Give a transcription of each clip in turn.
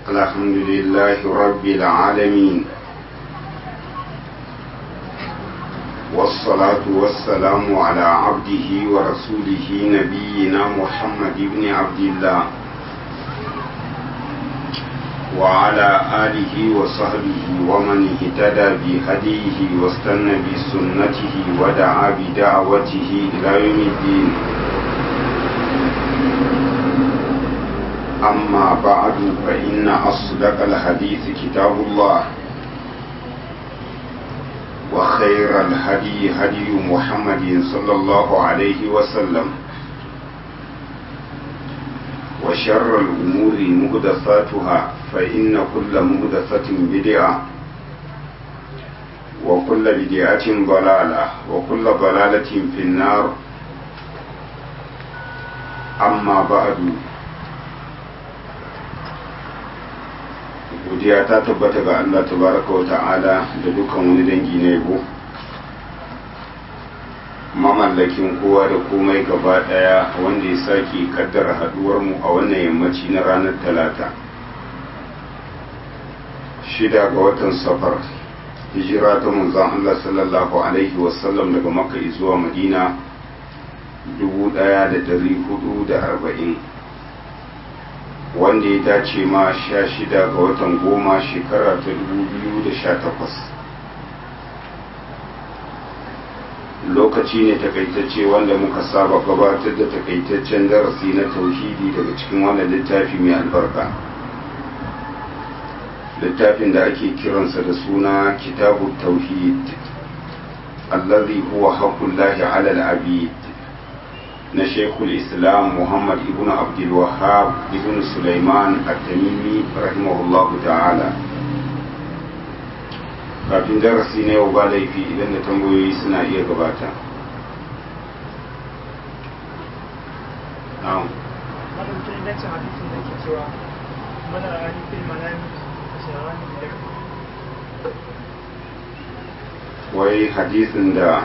الحمد لله رب العالمين والصلاة والسلام على عبده ورسوله نبينا محمد بن عبد الله وعلى آله وصحبه ومن اهتدى بهديه واستنى بسنته ودعا بدعوته إلى يوم الدين أما بعد فإن أصدق الحديث كتاب الله وخير الهدي هدي محمد صلى الله عليه وسلم وشر الأمور مهدثاتها فإن كل مهدثة بدعة وكل بدعة ضلالة وكل ضلالة في النار أما بعد godiya ta tabbata ga Allah tabaraka wa ta'ala da dukkan wani dangi na yabo mamallakin kowa da komai gaba daya wanda ya sake kaddara haduwar mu a wannan yammaci na ranar talata shida ga watan safar hijira ta manzon Allah sallallahu alaihi wasallam daga makka zuwa madina dubu daya da dari hudu da arba'in wanda ya dace ma sha shida ga watan goma shekara ta dubu biyu da sha takwas lokaci ne takaitacce wanda muka saba gabatar da takaitaccen darasi na tauhidi daga cikin wannan littafi mai albarka littafin da ake kiransa da suna kitabu tauhid allazi huwa haqqullahi ala al-abid na shekul islam muhammad ibn abdul wahab ibn sulaiman at-tamimi rahimahullahu ta'ala kafin darasi na yau ba laifi idan da tambayoyi suna iya gabata na'am wai hadisin da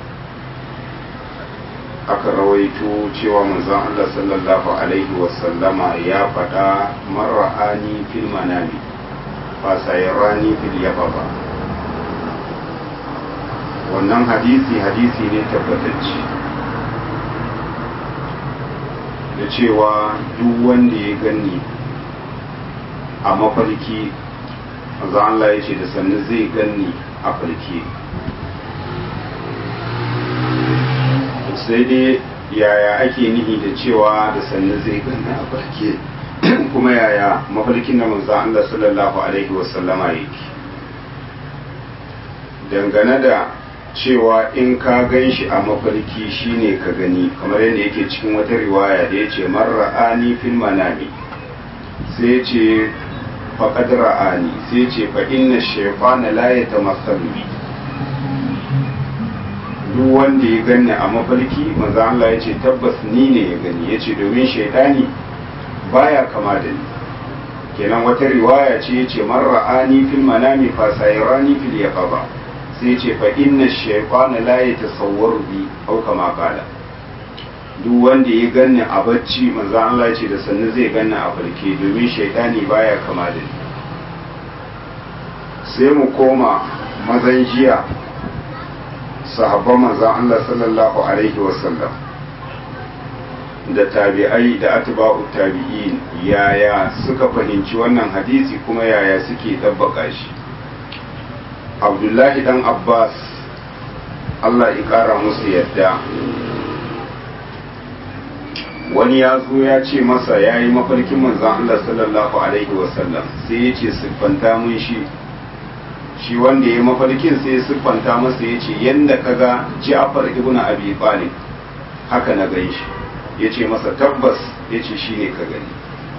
aka rawaito cewa manzon Allah sallallahu alaihi wasallama ya faɗa marra'ani fil manami fasayarani fil yababa wannan hadisi hadisi ne tabbatacce da cewa duk wanda ya gani a mafarki manzon Allah ya ce da sannu zai gani a farki sai dai yaya ake nihi da cewa da sannu zai ganna a barke kuma yaya mafarkin da manzo Allah sallallahu alaihi wasallama yake dangane da cewa in ka gan shi a mafarki shine ka gani kamar yadda yake cikin wata riwaya da ya ce marra'ani fil manami sai ce faqad ra'ani sai ce fa inna shaytana la yatamassalu bi duk wanda ya gani a mafarki manzo Allah ya ce tabbas ni ne ya gani ya ce domin shaidani baya kama da ni kenan wata riwaya ce ya ce marra'ani fil manami fa sayrani fil yaqaba sai ya ce fa inna shaytana la yatasawwaru bi au kama qala duk wanda ya gani a bacci manzo Allah ya ce da sannu zai gani a farke domin shaidani baya kama da ni sai mu koma mazan jiya sahabban manzan Allah sallallahu Alaihi wasallam da tabi'ai da atba'u tabi'in yaya suka fahimci wannan hadisi kuma yaya suke ɗabbaka shi abdullahi dan abbas Allah ya ƙara musu yadda wani ya zo ya ce masa ya yi mafarkin manzan Allah sallallahu Alaihi wasallam sai ya ce siffanta mun shi shi wanda ya mafarkin sai siffanta masa ya ce yadda ka ga ja'far ibn abi talib haka na gan shi ya ce masa tabbas ya ce shi ne ka gani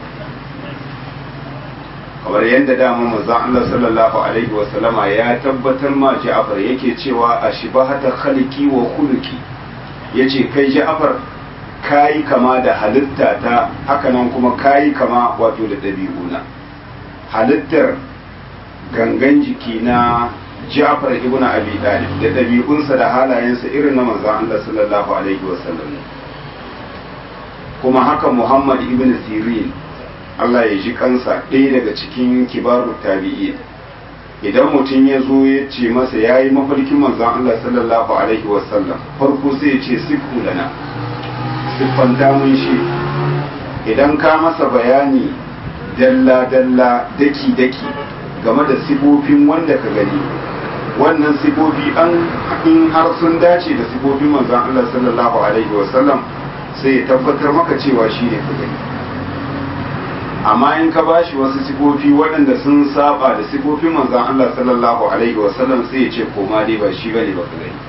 kamar yadda dama manzon Allah sallallahu alaihi wasallama ya tabbatar ma ja'far yake cewa a shibahata khaliki wa khuluki yace kai ja'far kayi kama da halitta ta hakanan kuma kayi kama wato da ɗabi'una halittar gangan jiki na Ja'far ibn Abi Talib da ɗabi'unsa da halayensa irin na manzon Allah sallallahu alaihi wasallam kuma haka Muhammad ibn Sirin Allah ya ji kansa ɗaya daga cikin kibaru tabi'i idan mutum ya zo ya ce masa ya yi mafarkin manzon Allah sallallahu alaihi wasallam farko sai ya ce siffu lana siffanta mun shi idan ka masa bayani dalla-dalla daki-daki game da sifofin wanda ka gani wannan sifofi an in har sun dace da sifofin manzon Allah sallallahu alaihi wasallam sai ya tabbatar maka cewa shi ne ka gani amma in ka bashi wasu sifofi waɗanda sun saba da sifofin manzon Allah sallallahu alaihi wasallam sai ya ce koma dai ba shi bane ba ka gani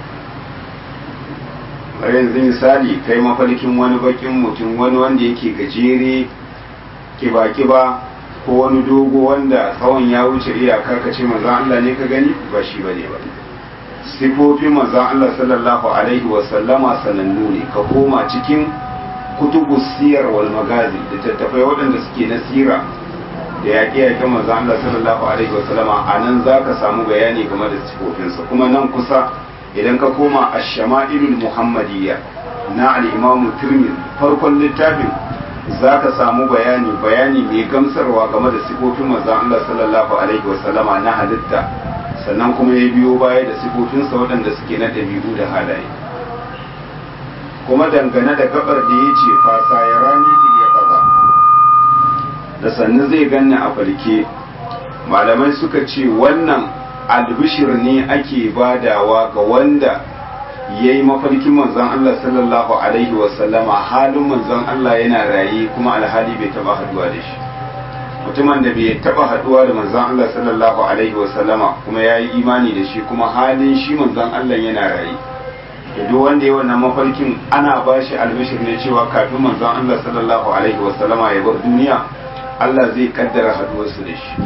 bari yanzu misali kai mafarkin wani bakin mutum wani wanda yake gajere kiba-kiba ko wani dogo wanda tsawon ya wuce iyaka ka ce maza Allah ne ka gani ba shi ba ne ba sifofin maza Allah sallallahu alaihi wasallama sanannu ne ka koma cikin kutubu siyar wal magazi da tattafai waɗanda suke na sira da yaƙe yaƙe maza Allah sallallahu alaihi wasallama a nan za ka samu bayani game da sifofinsa kuma nan kusa idan ka koma a shama'ilul muhammadiyya na al'imamu turmin farkon littafin za ka samu bayani bayani mai gamsarwa game da sifofin manzon Allah sallallahu alaihi wasallama na halitta sannan kuma ya biyo baya da sifofinsa waɗanda suke na ɗabi'u da halaye kuma dangane da gabar da ya ce fasa ya rani ya kaza da sannu zai ganni a falke malamai suka ce wannan albishir ne ake badawa ga wanda ya yi mafarkin manzon Allah sallallahu Alaihi wasallama halin manzon Allah yana raye kuma alhali bai taba haduwa da shi mutumin da bai taba haduwa da manzon Allah sallallahu Alaihi wasallama kuma ya yi imani da shi kuma halin shi manzon Allah yana raye da duk wanda ya wannan mafarkin ana ba shi albishir ne cewa kafin manzon Allah sallallahu Alaihi wasallama ya bar duniya Allah zai kaddara haduwarsu da shi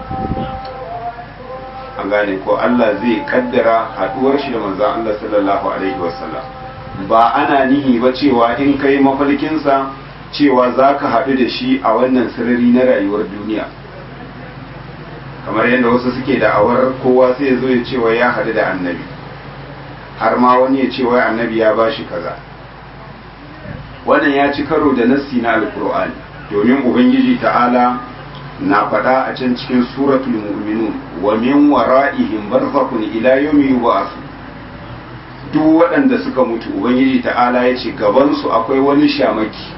an gane ko Allah zai kaddara haduwar shi da manzon Allah sallallahu alaihi wasallam ba ana nihi ba cewa in kai mafarkinsa cewa za ka haɗu da shi a wannan sarari na rayuwar duniya kamar yadda wasu suke da awar kowa sai ya zo ya cewa ya haɗu da annabi har ma wani ya ce wai annabi ya ba shi kaza wannan ya ci karo da nassi na alkur'ani domin ubangiji ta'ala na faɗa a can cikin suratul mu'minun wa min wara'ihim barzakhun ila yawmi yub'ath duk waɗanda suka mutu ubangiji ta'ala ya ce gaban su akwai wani shamaki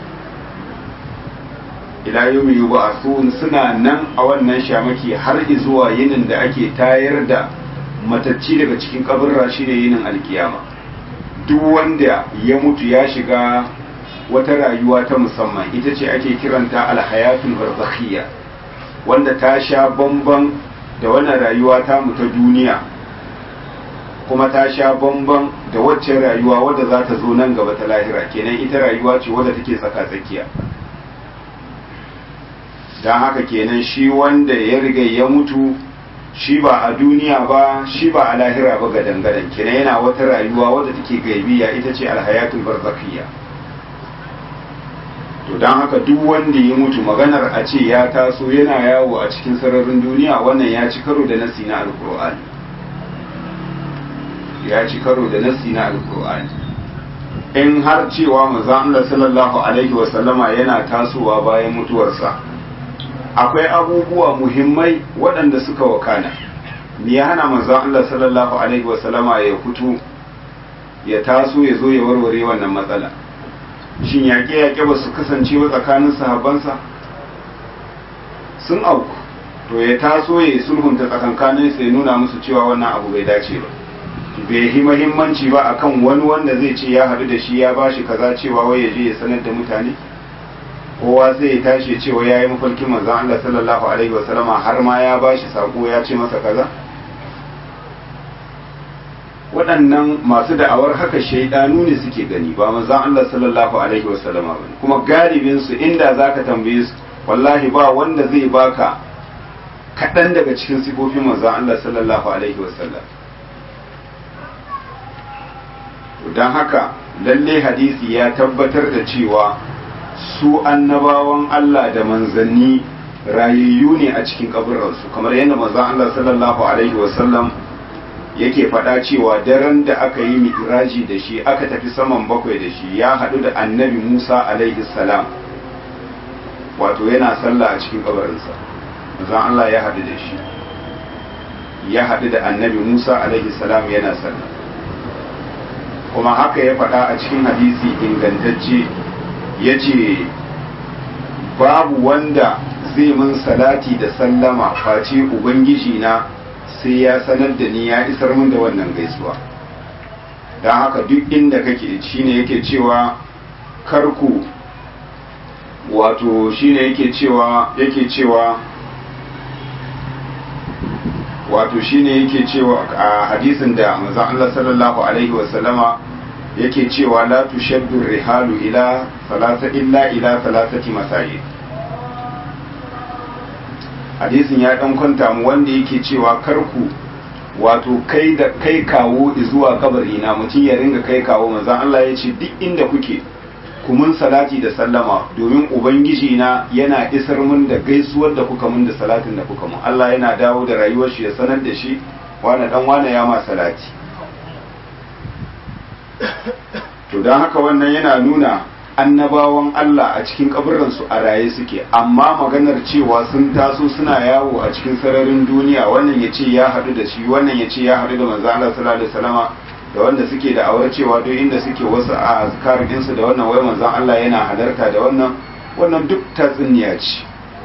ila yawmi yub'athun suna nan a wannan shamaki har zuwa yinin da ake tayar da matacci daga cikin kaburra shine yinin alkiyama duk wanda ya mutu ya shiga wata rayuwa ta musamman ita ce ake kiranta alhayatul barzakhiyya wanda ta sha bamban da wannan rayuwa ta mu ta duniya kuma ta sha bamban da waccan rayuwa wadda za ta zo nan gaba ta lahira kenan ita rayuwa ce wadda take tsaka tsakiya don haka kenan shi wanda ya riga ya mutu shi ba a duniya ba shi ba a lahira ba ga dangadan kenan yana wata rayuwa wadda take gaibiya ita ce alhayatul barzakhiya to don haka duk wanda ya mutu maganar a ce ya taso yana yawo a cikin sararin duniya wannan ya ci karo da nasi na alkur'ani ya ci karo da nasi na alkur'ani in har cewa manzon Allah sallallahu alaihi wasallama yana tasowa bayan mutuwarsa akwai abubuwa muhimmai waɗanda suka wakana me ya hana manzon Allah sallallahu alaihi wasallama ya fito ya taso ya zo ya warware wannan matsala shin yaƙe-yaƙe ba su kasance ba tsakanin sahabbansa sun auku to ya taso ya yi sulhunta tsakankanin sai nuna musu cewa wannan abu bai dace ba bai yi mahimmanci ba akan wani wanda zai ce ya haɗu da shi ya bashi kaza cewa wai ya je ya sanar da mutane kowa zai ya tashi cewa ya yi mafarkin manzon Allah sallallahu alaihi wasallama har ma ya bashi sako ya ce masa kaza waɗannan masu da'awar haka shaidanu ne suke gani ba manzon Allah sallallahu alaihi wasallama ba kuma galibin su inda zaka tambaye su wallahi ba wanda zai baka kaɗan daga cikin sifofin manzon Allah sallallahu alaihi wasallam don haka lalle hadisi ya tabbatar da cewa su annabawan Allah da manzanni rayayyu ne a cikin kaburansu kamar yadda manzon Allah sallallahu alaihi wasallam yake faɗa cewa daren da aka yi mi'raji da shi aka tafi saman bakwai da shi ya haɗu da annabi Musa alaihi salam wato yana sallah a cikin kabarinsa manzon Allah ya haɗu da shi ya haɗu da annabi Musa alaihi salam yana sallah kuma haka ya faɗa a cikin hadisi ingantacce ya ce babu wanda zai mun salati da sallama face ubangiji na sai ya sanar da ni ya isar min da wannan gaisuwa don haka duk inda kake shine yake cewa karku wato shine yake cewa yake cewa wato shine yake cewa a hadisin da manzon Allah sallallahu alaihi wasallama yake cewa la tushaddu rihalu ila salasa illa ila salasati masajid hadisin ya dan kwanta mu wanda yake cewa karku wato kai da kai kawo zuwa kabari na mutum ya ringa kai kawo manzon Allah ya ce duk inda kuke kumun salati da sallama domin ubangiji na yana isar mun da gaisuwar da kuka mun da salatin da kuka mun Allah yana dawo da rayuwar shi ya sanar da shi wani dan wani ya ma salati to don haka wannan yana nuna annabawan Allah a cikin kaburransu a raye suke amma maganar cewa sun taso suna yawo a cikin sararin duniya wannan ya ce ya haɗu da shi wannan ya ce ya haɗu da manzo Allah sallallahu alaihi wasallama da wanda suke da aure cewa duk inda suke wasu a azkarin su da wannan wai manzon Allah yana halarta da wannan wannan duk tatsuniya ce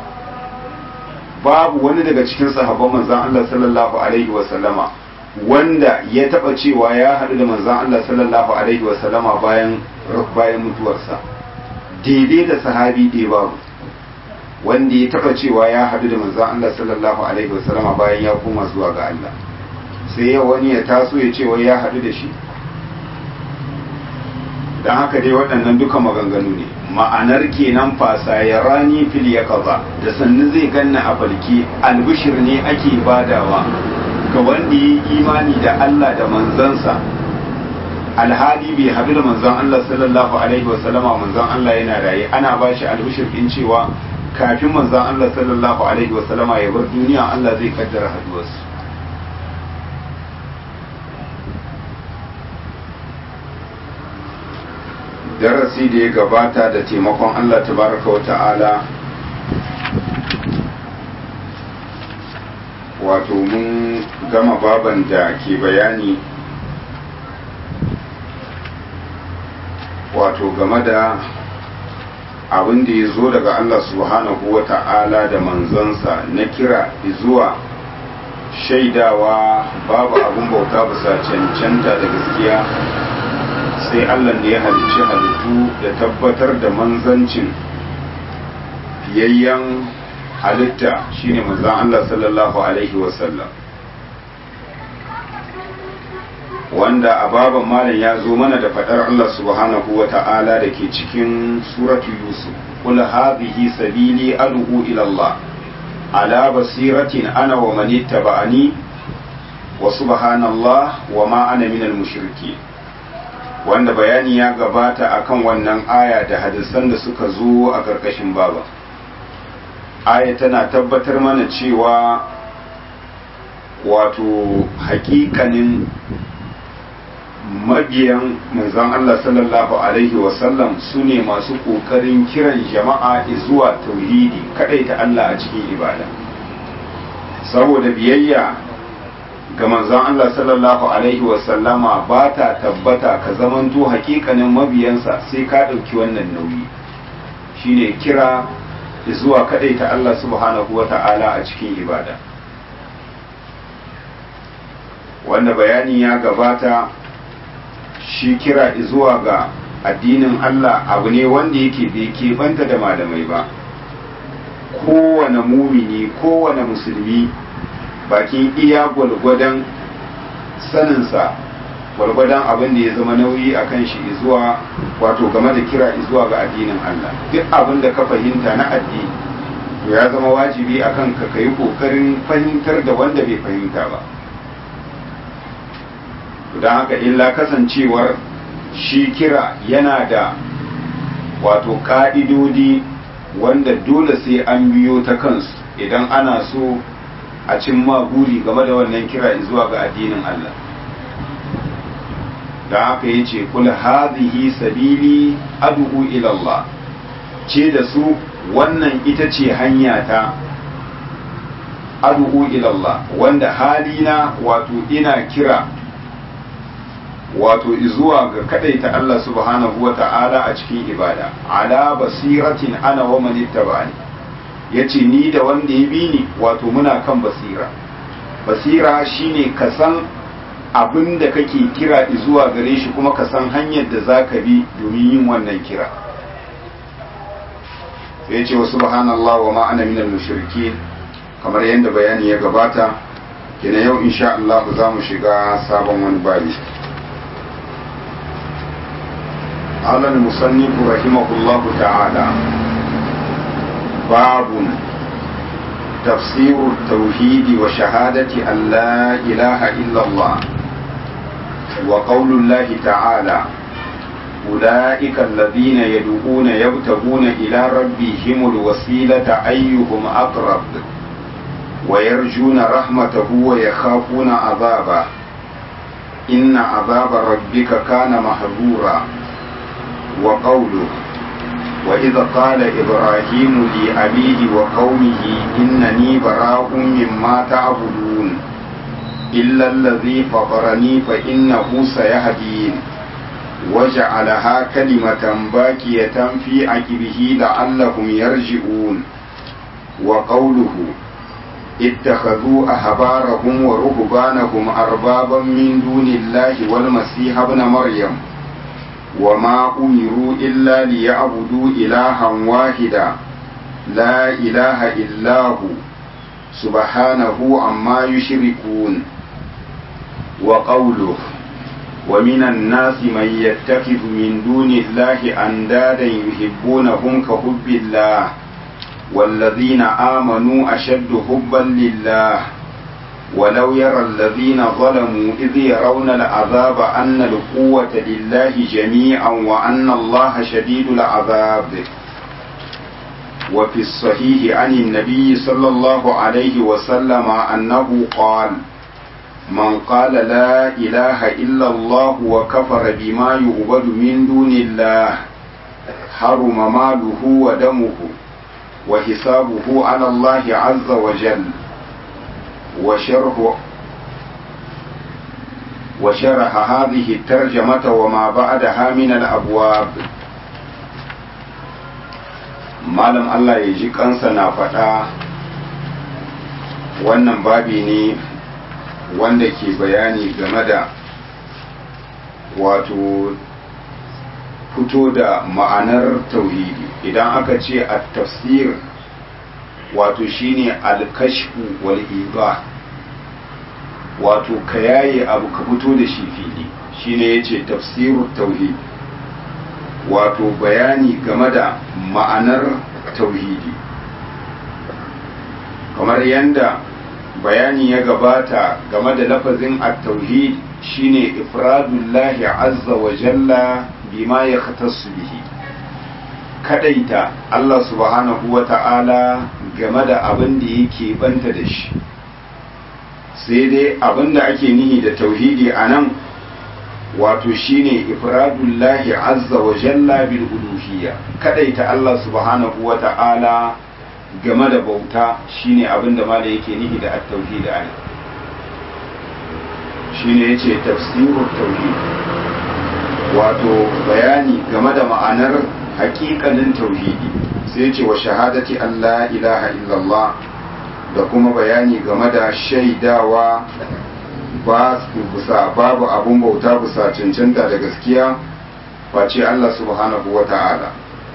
babu wani daga cikin sahabban manzon Allah sallallahu alaihi wasallama wanda ya taba cewa ya haɗu da manzon Allah sallallahu alaihi wasallama bayan bayan mutuwarsa daidai da sahabi ɗaya babu wanda ya taba cewa ya haɗu da manzon Allah sallallahu alaihi wasallama bayan ya koma zuwa ga Allah sai yau wani ya taso ya ce wai ya haɗu da shi don haka dai waɗannan duka maganganu ne ma'anar kenan fasa ya rani fil ya kaza da sannu zai ganna a falki albishir ne ake badawa ga wanda ya yi imani da Allah da manzansa alhali bai haɗu da manzon Allah sallallahu alaihi wasallama manzon Allah yana raye ana ba shi albishir ɗin cewa kafin manzon Allah sallallahu alaihi wasallama ya bar duniya Allah zai kaddara haduwarsu darasi da ya gabata da taimakon Allah tabaraka wa ta'ala wato mun gama baban da ke bayani wato game da abin da ya zo daga Allah subhanahu wa ta'ala da manzansa na kira zuwa shaidawa babu abin bauta bisa cancanta da gaskiya sai Allah da ya halicci halittu da tabbatar da manzancin fiyayyen halitta shine manzan Allah sallallahu Alaihi wasallam wanda a baban malam ya zo mana da faɗar Allah subhanahu wa ta'ala da ke cikin suratu Yusuf kul hadhihi sabili ad'u ila Allah ala basiratin ana wa man ittaba'ani wa subhanallah wa ma ana minal mushrikeen wanda bayani ya gabata akan wannan aya da hadisan da suka zo a ƙarƙashin baba aya tana tabbatar mana cewa wato hakikanin mabiyan manzon Allah sallallahu alaihi wasallam su ne masu ƙoƙarin kiran jama'a zuwa tauhidi ta Allah a cikin ibada saboda biyayya ga manzon Allah sallallahu alaihi wasallama ba ta tabbata ka zamanto hakikanin mabiyansa sai ka ɗauki wannan nauyi shine kira zuwa ta Allah subhanahu wa ta'ala a cikin ibada wanda bayani ya gabata shi kira zuwa ga addinin Allah abu ne wanda yake bai keɓanta da malamai ba kowane mumini kowane musulmi bakin iya gwalgwadon saninsa gwalgwadon abin da ya zama nauyi a kan shi zuwa wato game da kira zuwa ga addinin Allah duk abin da ka fahimta na addini to ya zama wajibi a kan ka kai kokarin fahimtar da wanda bai fahimta ba don haka illa kasancewar shi kira yana da wato ka'idodi wanda dole sai an biyo ta kansu idan ana so a cimma buri game da wannan kira zuwa ga addinin Allah da haka ya ce kul hadhihi sabili ad'u ila Allah ce da su wannan ita ce hanya ta adu'u ilallah wanda halina wato ina kira wato zuwa ga kadaita Allah subhanahu wa ta'ala a cikin ibada ala basiratin ana wa man ittaba'ani yace ni da wanda ya bi ni wato muna kan basira basira shine ka san abin da kake kira zuwa gare shi kuma ka san hanyar da zaka bi domin yin wannan kira sai yace wa subhanallah wa ma ana minal mushrikin kamar yadda bayani ya gabata kenan yau insha Allah za mu shiga sabon wani babi قال المصنف رحمه الله تعالى باب تفسير التوحيد وشهادة أن لا إله إلا الله وقول الله تعالى أولئك الذين يدعون يبتغون إلى ربهم الوسيلة أيهم أقرب ويرجون رحمته ويخافون عذابه إن عذاب ربك كان محذورا وقوله وإذ قال إبراهيم لأبيه وقومه إنني براء مما تعبدون إلا الذي فطرني فإنه سيهدين وجعلها كلمة باكية في عقبه لعلهم يرجعون وقوله اتخذوا أحبارهم ورهبانهم أربابا من دون الله والمسيح ابن مريم وما أمروا إلا ليعبدوا إلها واحدا لا إله إلا هو سبحانه عما يشركون وقوله ومن الناس من يتخذ من دون الله أندادا يحبونهم كحب الله والذين آمنوا أشد حبا لله ولو يرى الذين ظلموا إذ يرون العذاب أن القوة لله جميعا وأن الله شديد العذاب وفي الصحيح عن النبي صلى الله عليه وسلم أنه قال من قال لا إله إلا الله وكفر بما يعبد من دون الله حرم ماله ودمه وحسابه على الله عز وجل وشرح وشرح هذه الترجمة وما بعدها من الأبواب malam Allah ya ji kansa na faɗa wannan babi ne wanda ke bayani game da wato fito da ma'anar tauhidi idan aka ce a tafsir wato shine alkashfu wal iba wato ka yaye abu ka fito da shi fili shine yace tafsirut tauhid wato bayani game da ma'anar tauhidi kamar yadda bayani ya gabata game da lafazin at-tauhid shine ifradullahi azza wa jalla bima ya bihi kadaita Allah subhanahu wa ta'ala game da abin da yake banta da shi sai dai abin da ake nihi da tauhidi a nan wato shine ifradullahi azza wa jalla bil uluhiyya kadaita Allah subhanahu wa ta'ala game da bauta shine abin da mala yake nihi da at-tauhid a nan shine yace tafsirut tauhid wato bayani game da ma'anar hakikanin tauhidi sai ce wa shahadati Allah ilaha illallah da kuma bayani game da shaidawa ba bisa babu abun bauta bisa cancanta da gaskiya face Allah subhanahu wa ta'ala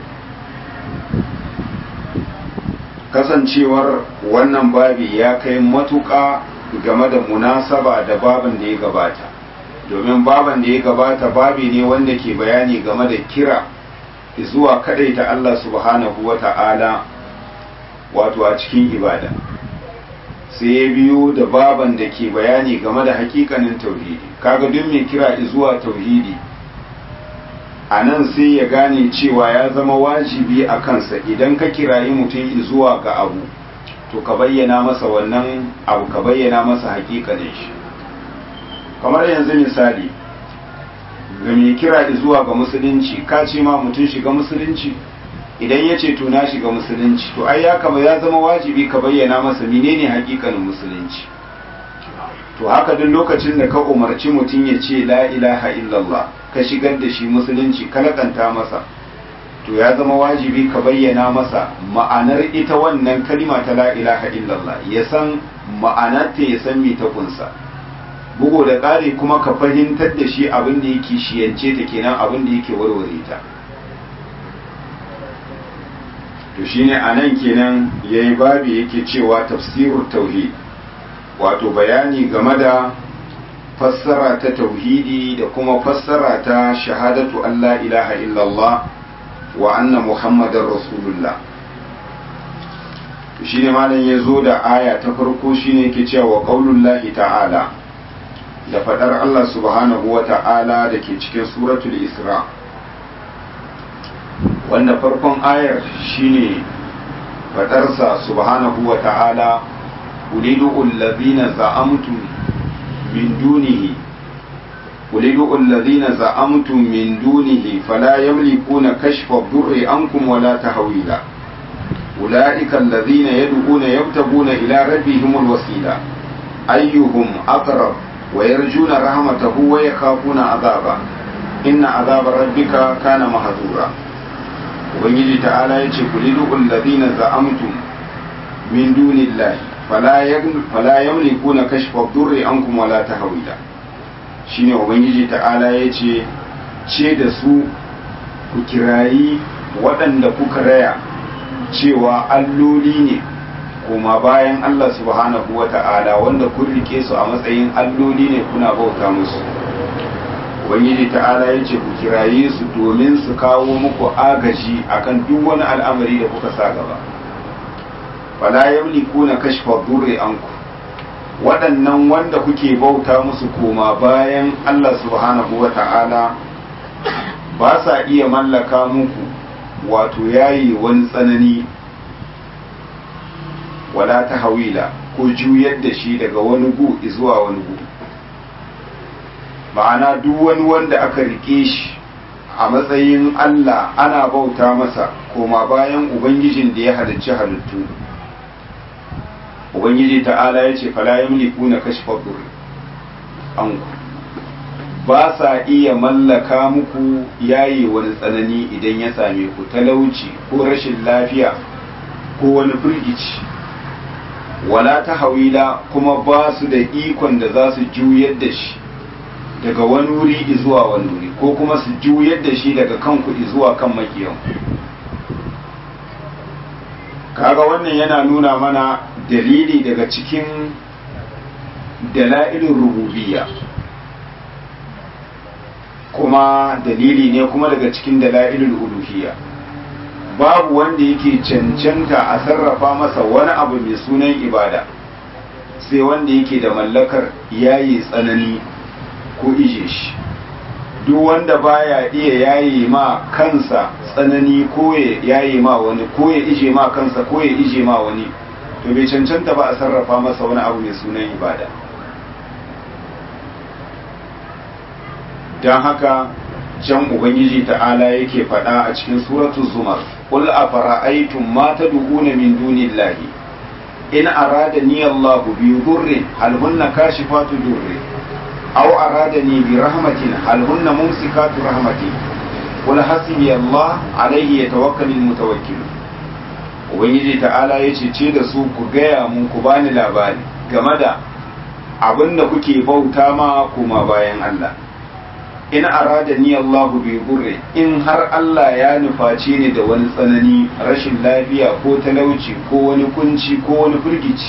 kasancewar wannan babi ya kai matuƙa game da munasaba da babin da ya gabata domin baban da ya gabata babi ne wanda ke bayani game da kira zuwa kadaita Allah subhanahu wa ta'ala wato a cikin ibada sai ya biyo da baban da ke bayani game da hakikanin tauhidi kaga duk mai kira zuwa tauhidi a nan sai ya gane cewa ya zama wajibi a kansa idan ka kirayi mutum zuwa ga abu to ka bayyana masa wannan abu ka bayyana masa hakikanin shi kamar yanzu misali ga mai kira zuwa ga musulunci ka ce ma mutum shiga musulunci idan ya ce to na shiga musulunci to ai ya kama ya zama wajibi ka bayyana masa menene hakikanin musulunci to haka duk lokacin da ka umarci mutum ya ce la ilaha illallah ka shigar da shi musulunci ka lakanta masa to ya zama wajibi ka bayyana masa ma'anar ita wannan kalima ta la ilaha illallah ya san ma'anarta ya san me ta kunsa bugu da ƙari kuma ka fahimtar da shi abin da yake shiyance ta kenan abin da yake warware ta to shine anan kenan yayi babi yake cewa tafsirut tauhid wato bayani game da fassara ta tauhidi da kuma fassara ta shahadatu Allah ilaha illallah wa anna muhammadar rasulullah shi ne malam ya zo da aya ta farko shine yake cewa qaulullahi ta'ala da fadar Allah subhanahu wa ta'ala da ke cikin suratul isra wanda farkon ayar shine fadarsa subhanahu wa ta'ala ulidu allazina za'amtum min dunihi ulidu allazina za'amtum min dunihi fala yamlikuna kashfa ad-durri ankum wala tahwila ulaika allazina yad'una yabtaguna ila rabbihim al-wasila ayyuhum aqrab wa yarjuna rahmatahu wa yakhafuna adhaba inna adhaba rabbika kana mahdura ubangiji ta'ala yace kulidu allazina za'amtum min dunillahi fala yamlikuna kashfa ad-durri ankum wala tahwila shine ubangiji ta'ala yace ce da su ku kirayi waɗanda kuka raya cewa alloli ne kuma bayan Allah subhanahu wa ta'ala wanda kun rike su a matsayin alloli ne kuna bauta musu ubangiji ta'ala ya ce ku kiraye su domin su kawo muku agaji akan duk wani al'amari da kuka sa gaba fala yamlikuna kashfa durri anku waɗannan wanda kuke bauta musu koma bayan Allah subhanahu wa ta'ala ba sa iya mallaka muku wato yayi wani tsanani wala ta hawila ko juyar da shi daga wani gu zuwa wani gu ma'ana duk wani wanda aka rike shi a matsayin Allah ana bauta masa koma bayan ubangijin da ya halicci halittu ubangiji ta'ala ya ce fala yamliku na kashfa dur an ba sa iya mallaka muku yayi wani tsanani idan ya same ku talauci ko rashin lafiya ko wani firgici wala ta hawila kuma ba su da ikon da za su juyar da shi daga wani wuri zuwa wani wuri ko kuma su juyar da shi daga kanku zuwa kan makiyan kaga wannan yana nuna mana dalili daga cikin dala'ilin rububiyya kuma dalili ne kuma daga cikin dala'ilin uluhiyya babu wanda yake cancanta a sarrafa masa wani abu mai sunan ibada sai wanda yake da mallakar yayi tsanani ko ije shi duk wanda baya iya yayi ma kansa tsanani ko ya yayi ma wani ko ya ije ma kansa ko ya ije ma wani to bai cancanta ba a sarrafa masa wani abu mai sunan ibada don haka can ubangiji ta'ala yake faɗa a cikin suratu zumar qul afara'aytum ma tad'una min dunillahi in aradani Allahu bi dhurrin hal hunna kashifatu dhurri aw aradani bi rahmatin hal hunna mumsikatu rahmati qul hasbi Allah alayhi yatawakkalul mutawakkil ubangiji ta'ala yace ce da su ku gaya mun ku bani labari game da abinda kuke bauta ma kuma bayan Allah in arada ni Allah bi gurre in har Allah ya nufaci ni da wani tsanani rashin lafiya ko talauci ko wani kunci ko wani firgici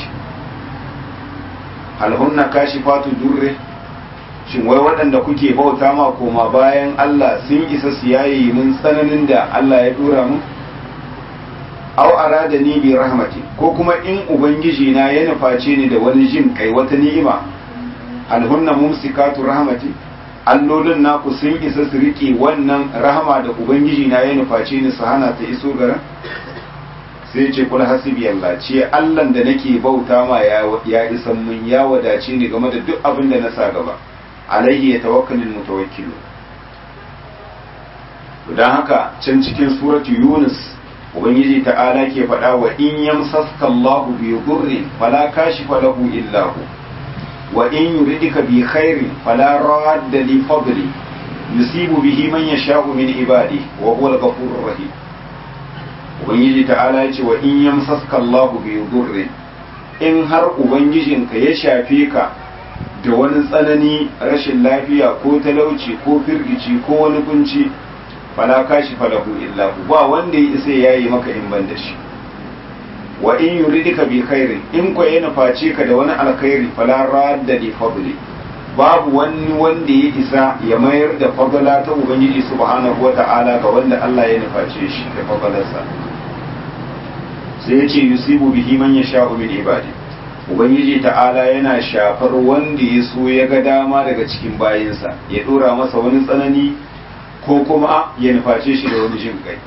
alhunna kashifatu durre shin wai waɗanda kuke bauta ma koma bayan Allah sun isa su yayi mun tsananin da Allah ya dora mu aw arada ni bi rahmati ko kuma in ubangiji na ya nufaci ni da wani jin kai wata ni'ima alhunna mumsikatu rahmati allolin naku sun isa su riƙe wannan rahama da ubangiji na ya nufaci ni su hana ta iso garin sai ce kula hasibi Allah ce Allahn da nake bauta ma ya isan mun ya wadace ni game da duk abin da na sa gaba alaihi ya tawakkalin mutawakkilu don haka can cikin suratu yunus ubangiji ta'ala ke faɗa wa in yamsaska Allahu bi dhurrin fala kashifa lahu illa hu wa in yuridika bi khairin fala radda li fadli yusibu bihi man yasha'u min ibadi wa huwa al-ghafurur rahim ubangiji ta'ala ya ce wa in yamsaska Allahu bi dhurrin in har ubangijinka ya shafe ka da wani tsanani rashin lafiya ko talauci ko firgici ko wani kunci fala kashi falahu illa hu ba wanda ya isa yayi maka in ban da shi wa in yuridika bi khairin in ko ya nuface ka da wani alkhairi fala radda li fadli babu wani wanda ya isa ya mayar da fadala ta ubangiji subhanahu wata'ala ga wanda Allah ya nuface shi da fadalarsa sai ya ce yusibu bihi man yasha'u min ibadi ubangiji ta'ala yana shafar wanda ya so ya ga dama daga cikin bayinsa ya dora masa wani tsanani ko kuma ya nuface shi da wani jin kai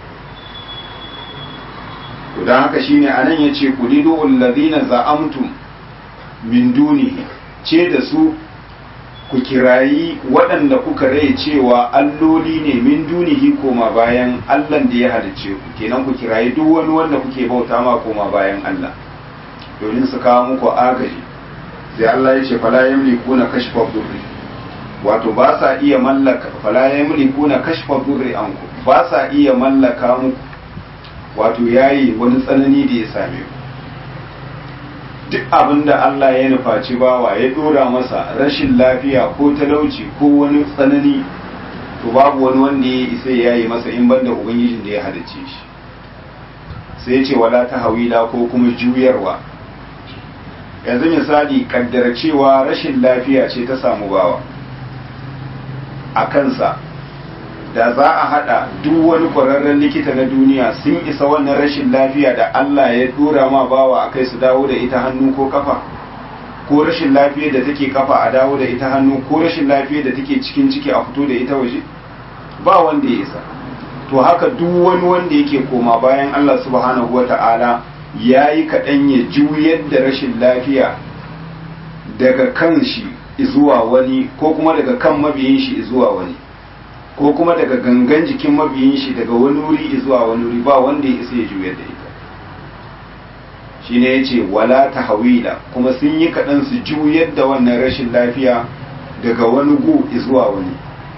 to dan haka shine anan yace qulidu allazina za'amtum min dunihi ce da su ku kirayi waɗanda kuka rai cewa alloli ne min dunihi koma bayan allan da ya halicce ku kenan ku kirayi duk wani wanda kuke bauta ma koma bayan allah domin su kawo muku agaji sai Allah ya ce fala yamlikuna kashfa durri wato ba sa iya mallaka fala yamlikuna kashfa durri anku ba sa iya mallaka muku wato yayi wani tsanani da ya same ku duk abin da Allah ya nufaci bawa ya dora masa rashin lafiya ko talauci ko wani tsanani to babu wani wanda ya isa ya yi masa in banda ubangijin da ya halicce shi sai ya ce wala ta hawila ko kuma juyarwa yanzu misali kaddara cewa rashin lafiya ce ta samu bawa a kansa da za a hada duk wani kwararren likita na duniya sun isa wannan rashin lafiya da Allah ya dora ma bawa a kai su dawo da ita hannu ko kafa ko rashin lafiyar da take kafa a dawo da ita hannu ko rashin lafiyar da take cikin ciki a fito da ita waje ba wanda ya isa to haka duk wani wanda yake koma bayan Allah subhanahu wata'ala ya yi kaɗan ya juyar da rashin lafiya daga kan shi zuwa wani ko kuma daga kan mabiyin shi zuwa wani ko kuma daga gangan jikin mabiyin shi daga wani wuri zuwa wani wuri ba wanda ya isa ya juyar da ita shi ne ya ce wala ta hawila kuma sun yi kaɗan su juyar da wannan rashin lafiya daga wani gu zuwa wani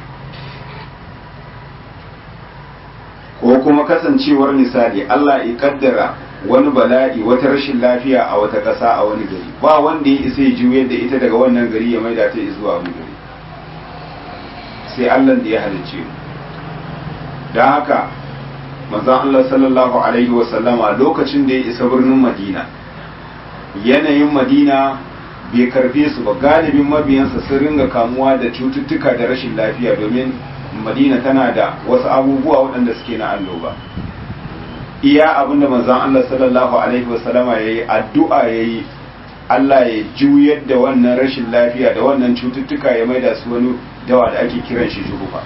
ko kuma kasancewar misali Allah ya kaddara wani bala'i wata rashin lafiya a wata ƙasa a wani gari ba wanda ya isa ya juyar da ita daga wannan gari ya maida ta zuwa wani gari sai Allah da ya halicce mu don haka manzon Allah sallallahu alaihi wa sallama lokacin da ya isa birnin Madina yanayin Madina bai karfe su ba galibin mabiyansa sun ringa kamuwa da cututtuka da rashin lafiya domin Madina tana da wasu abubuwa waɗanda suke na annoba iya abinda manzon Allah sallallahu alaihi wa sallama yayi addu'a yayi Allah ya juyar da wannan rashin lafiya da wannan cututtuka ya maida su wani dawa da ake kiran shi juhufa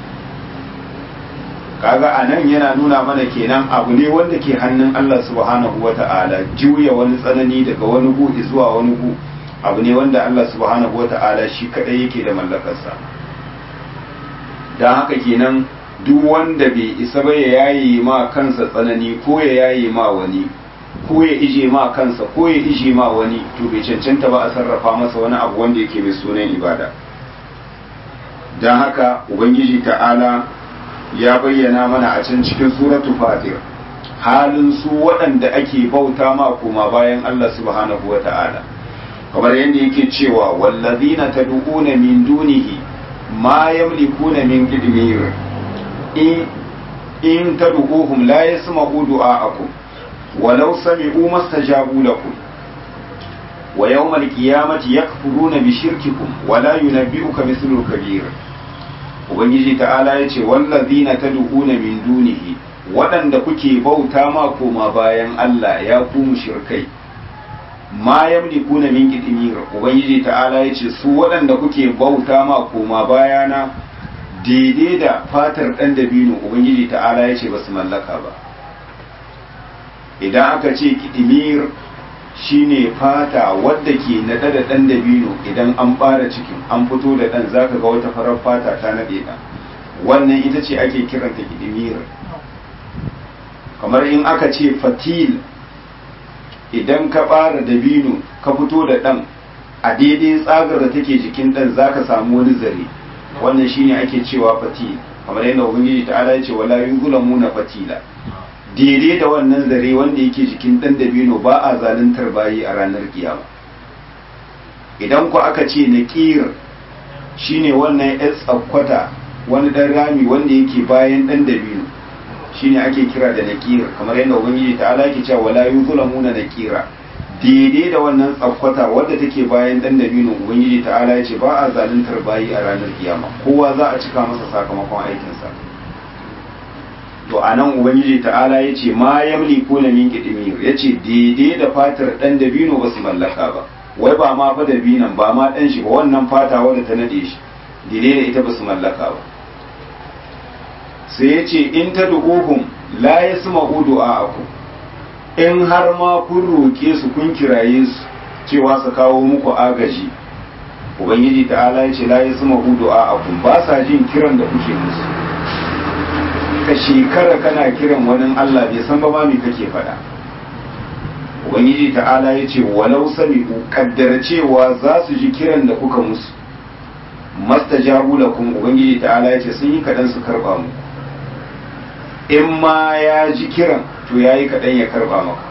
kaga a nan yana nuna mana kenan abu ne wanda ke hannun Allah subhanahu wa ta'ala juya wani tsanani daga wani gu zuwa wani gu abu ne wanda Allah subhanahu wa ta'ala shi kadai yake da mallakarsa don haka kenan duk wanda bai isa ba ya yaye ma kansa tsanani ko ya yaye ma wani ko ya ije ma kansa ko ya ije ma wani to bai cancanta ba a sarrafa masa wani abu wanda yake mai sunan ibada don haka ubangiji ta'ala ya bayyana mana a can cikin suratu fatir halin su waɗanda ake bauta ma koma bayan Allah subhanahu wa ta'ala kamar yadda yake cewa wallazina tad'una min dunihi ma yamlikuna min qidmir in in tad'uhum la yasma'u du'a'akum walau sami'u mastajabu lakum wa yawmal qiyamati yakfuruna bi shirkikum wa la yunabbi'uka mithlu kabir ubangiji ta'ala ya ce wallazina tad'una min dunihi waɗanda kuke bauta ma koma bayan Allah ya ku mushrikai ma yamlikuna min qitmir ubangiji ta'ala ya ce su waɗanda kuke bauta ma koma bayana daidai da fatar ɗan dabino ubangiji ta'ala ya ce ba su mallaka ba idan aka ce qitmir shine fata wadda ke naɗe da ɗan dabino idan an ɓara cikin an fito da ɗan zaka ga wata farar fata ta naɗe ɗan wannan ita ce ake kiranta kidimir kamar in aka ce fatil idan ka ɓara dabino ka fito da ɗan a daidai tsagar da take jikin ɗan za ka samu wani zare wannan shine ake cewa fatil kamar yadda ubangiji ta'ala ya ce wala yuzlamuna fatila daidai da wannan zare wanda yake jikin ɗan dabino ba a zaluntar bayi a ranar kiyama idan ku aka ce naqir shine wannan yan tsakwata wani ɗan rami wanda yake bayan ɗan dabino shine ake kira da naqir kamar yadda ubangiji ta'ala yake cewa wala yuzlamuna naqira daidai da wannan tsakwata wadda take bayan dan dabino ubangiji ta'ala ya ce ba a zaluntar bayi a ranar kiyama kowa za a cika masa sakamakon aikinsa to a nan ubangiji ta'ala ya ce ma yamliku na min kidimir ya ce daidai da fatar dan dabino ba su mallaka ba wai ba ma fa dabinan ba ma dan shi ba wannan fata wadda ta nade shi daidai da ita ba su mallaka ba sai ya ce in ta du'uhum la yasma'u du'a'akum in har ma kun roƙe su kun kiraye su cewa su kawo muku agaji ubangiji ta'ala ya ce la yasma'u du'a'akum ba sa jin kiran da kuke musu ka shekara kana kiran wani Allah bai san ba ma me kake faɗa ubangiji ta'ala ya ce walau sami'u kaddara cewa za su ji kiran da kuka musu mastajabu lakum ubangiji ta'ala ya ce sun yi kadan su karba muku in ma ya ji kiran to ya yi kaɗan ya karɓa maka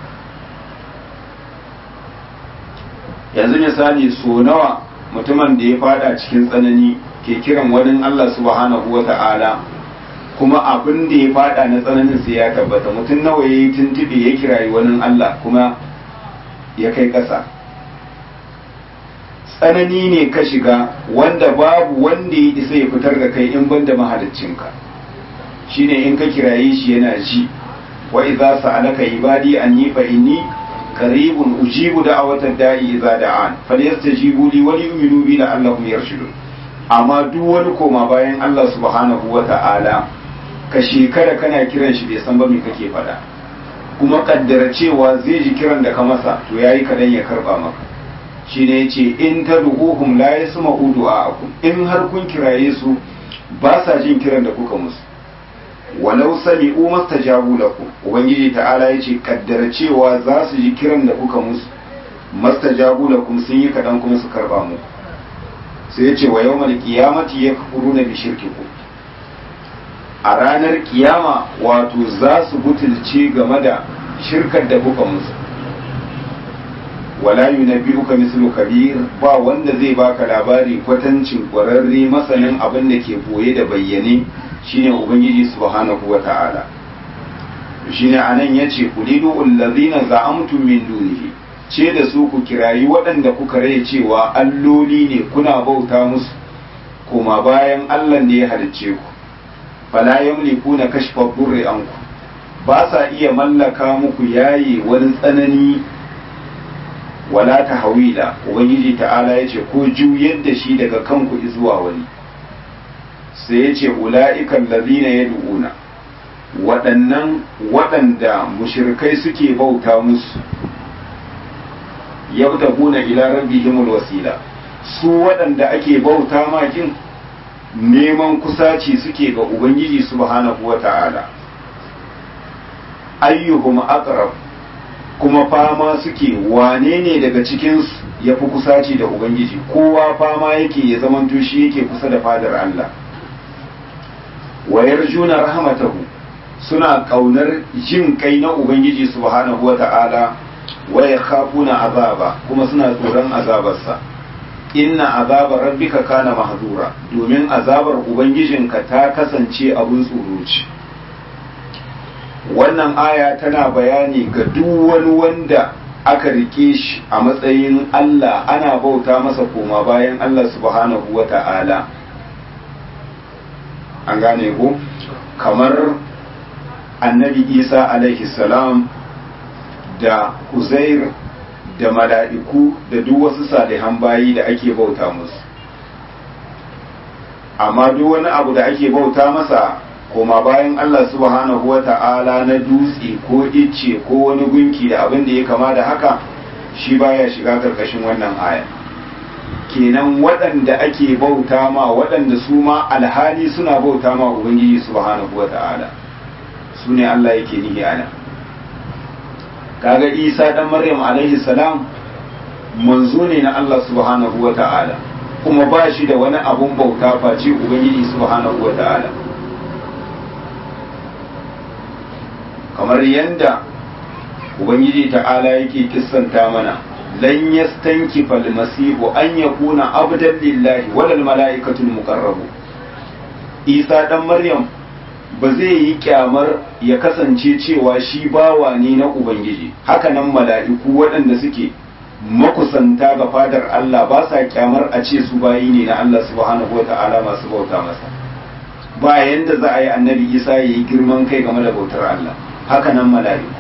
yanzu misali so nawa mutumin da ya fada cikin tsanani ke kiran wani Allah subhanahu wa ta'ala kuma abin da ya fada na tsananin sai ya tabbata mutum nawa ya yi tuntube ya kirayi wani Allah kuma ya kai ƙasa tsanani ne ka shiga wanda babu wanda ya isa ya fitar da kai in banda mahaliccinka shine in ka kiraye shi yana ji wa idza sa'alaka ibadi anni fa inni qaribun ujibu da'watad da'i idza da'an falyastajibu li wa liyu'minu bi la'allahum yarshudun amma duk wani koma bayan Allah subhanahu wa ta'ala ka shekara kana kiran shi bai san ba me kake faɗa kuma kaddara cewa zai ji kiran da ka masa to yayi kadan ya karba maka shine yace in tad'uhum la yasma'u du'a'akum in har kun kiraye su ba sa jin kiran da kuka musu walau sami'u mastajabu lakum ubangiji ta'ala yace kaddara cewa za su ji kiran da kuka musu mastajabu lakum sun yi kadan kuma su karba muku sai yace wa yawmal qiyamati yakfuruna bi shirkikum a ranar kiyama wato za su butulce game da shirkar da kuka musu wala yunabbi'uka mislu kabir ba wanda zai baka labari kwatancin kwararre masanin abin da ke boye da bayyane shine ubangiji subhanahu wata'ala shine anan yace kulidu allazina za'amtum min dunihi ce da su ku kirayi waɗanda kuka rai cewa alloli ne kuna bauta musu kuma bayan Allah da ya halicce ku fala yamlikuna kashfa durri anku ba sa iya mallaka muku yayi wani tsanani wala ta hawila ubangiji ta'ala ya ce ko juyar da shi daga kanku zuwa wani sai ya ce ula'ikan lazina ya du'una waɗannan waɗanda mushirkai suke bauta musu yabtaguna ila rabbihimul wasila su waɗanda ake bauta makin neman kusaci suke ga ubangiji subhanahu wa ta'ala ayyuhum aqrab kuma fama suke wane ne daga cikinsu ya fi kusaci da ubangiji kowa fama yake ya zamanto shi yake kusa da fadar Allah wayar juna rahmatahu suna kaunar jin kai na ubangiji subhanahu wa ta'ala waya khafuna azaba kuma suna tsoron azabarsa inna azabar rabbika kana mahzura domin azabar ubangijinka ta kasance abun tsoro ce wannan aya tana bayani ga duk wani wanda aka rike shi a matsayin Allah ana bauta masa koma bayan Allah subhanahu wa ta'ala an gane ko kamar annabi isa alaihi salam da uzair da mala'iku da duk wasu salihan bayi da ake bauta musu amma duk wani abu da ake bauta masa koma bayan Allah subhanahu wa ta'ala na dutse ko icce ko wani gunki da abin da ya kama da haka shi baya shiga karkashin wannan aya kenan waɗanda ake bauta ma waɗanda su ma alhali suna bauta ma ubangiji subhanahu wa ta'ala su ne Allah yake nihi ana kaga isa dan maryam alaihi salam manzo ne na Allah subhanahu wa ta'ala kuma ba shi da wani abun bauta face ubangiji subhanahu wa ta'ala kamar yanda ubangiji ta'ala yake kissanta mana lan yastankifa almasihu an yakuna abdan lillahi wal malaikatu muqarrabu isa dan maryam ba zai yi kyamar ya kasance cewa shi bawa ne na ubangiji hakanan mala'iku waɗanda suke makusanta ga fadar Allah ba sa kyamar a ce su bayi ne na Allah subhanahu wata'ala masu bauta masa ba yanda za a yi annabi isa ya yi girman kai game da bautar Allah hakanan mala'iku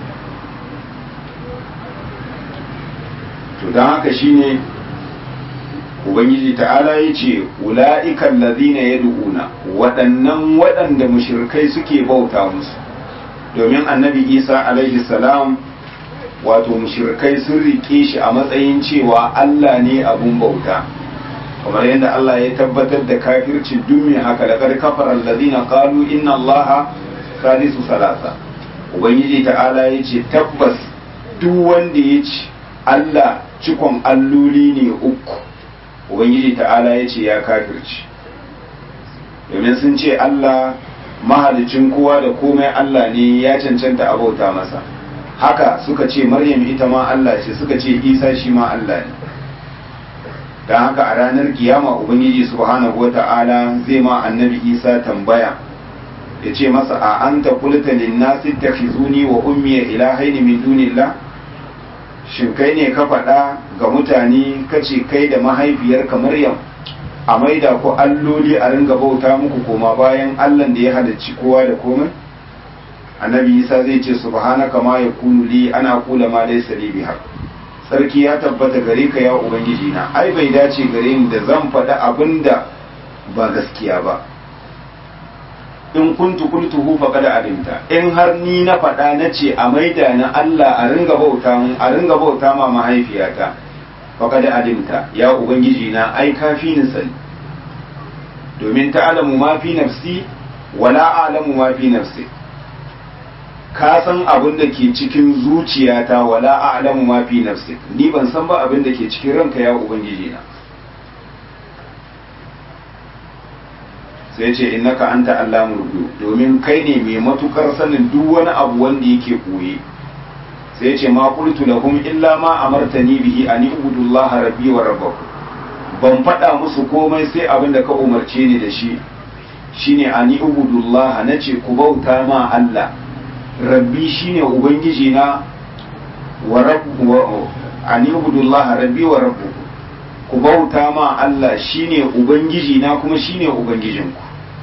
to don haka shine ubangiji ta'ala ya ce ula'ikan lazina ya du'una waɗannan waɗanda mushirkai suke bauta musu domin annabi isa alaihi salam wato mushirkai sun riƙe shi a matsayin cewa allah ne abun bauta kamar yadda allah ya tabbatar da kafirci duk mai haka da kar kafar allazina qalu inna allaha salisu salasa ubangiji ta'ala ya ce tabbas duk wanda ya ce allah cikon alloli ne uku ubangiji ta'ala ya ce ya kafirci domin sun ce Allah mahalicin kowa da komai Allah ne ya cancanta abauta masa haka suka ce maryam ita ma Allah ce suka ce isa shi ma Allah ne don haka a ranar kiyama ubangiji subhanahu wa ta'ala zai ma annabi isa tambaya ya ce masa a anta kulta linnasi takhizuni wa ummiya ilahaini min dunillah shin kai ne ka faɗa ga mutane kace kai da mahaifiyarka Maryam a maida ku alloli a ringa bauta muku koma bayan Allah da ya halicci kowa da komai annabi Isa zai ce subhanaka ma yakunu li ana kula ma laysa li biha sarki ya tabbata gare ka ya ubangiji na ai bai dace gare ni da zan faɗa abinda ba gaskiya ba in kuntu qultuhu faqad alimta in har ni na faɗa na ce a maida na Allah a ringa bauta mun a ringa bauta ma mahaifiyata faqad alimta ya ubangiji na ai kafi ni sani domin ta'lamu ma fi nafsi wala a'lamu ma fi nafsi ka san abin da ke cikin zuciyata wala a'lamu ma fi nafsi ni ban san ba abin da ke cikin ranka ya ubangiji na sai ce innaka anta allamul ghuyub domin kai ne mai matukar sanin duk wani abu wanda yake koye sai ce ma qultu lahum illa ma amartani bihi an ibudullaha rabbi wa rabbakum ban faɗa musu komai sai abin da ka umarce ni da shi shine an ibudullaha nace ku bauta ma Allah rabbi shine ubangiji na wa rabbu an ibudullaha rabbi wa rabbukum ku bauta ma Allah shine ubangiji na kuma shine ubangijinku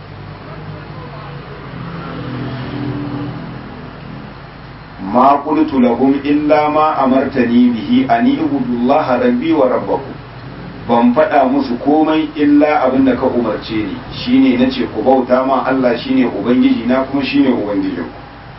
ma qultu lahum illa ma amartani bihi an ibudullaha rabbi wa rabbakum ban faɗa musu komai illa abin da ka umarce ni shine nace ku bauta ma Allah shine ubangiji na kuma shine ubangijinku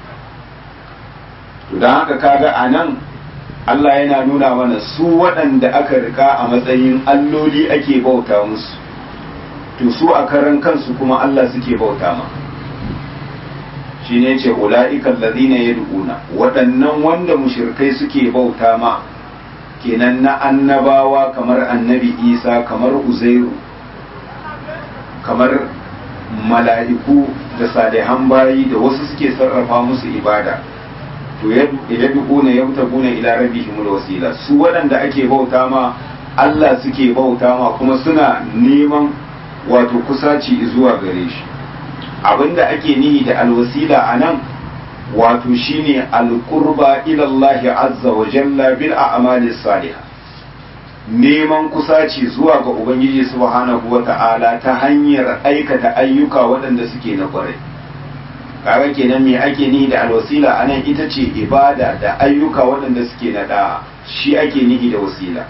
to dan haka kaga anan Allah yana nuna mana su waɗanda aka rika a matsayin alloli ake bauta musu to su a karan kansu kuma Allah suke bauta ma shi ne ce ula'ikan ladina ya du'una waɗannan wanda mushirkai suke bauta ma kenan na annabawa kamar annabi isa kamar uzairu kamar mala'iku da salihan bayi da wasu suke sarrafa musu ibada to ya duƙuna ya tabuna ila rabbihim wasila su waɗanda ake bauta ma Allah suke bauta ma kuma suna neman wato kusaci zuwa gare shi abinda ake nihi da alwasila anan wato shine alqurba ila Allah azza wa jalla bil a'mali salihah neman kusaci zuwa ga ubangiji subhanahu wa ta'ala ta hanyar aikata ayyuka waɗanda suke na ƙwarai kaga kenan me ake nihi da alwasila anan ita ce ibada da ayyuka waɗanda suke na da'a shi ake nihi da wasila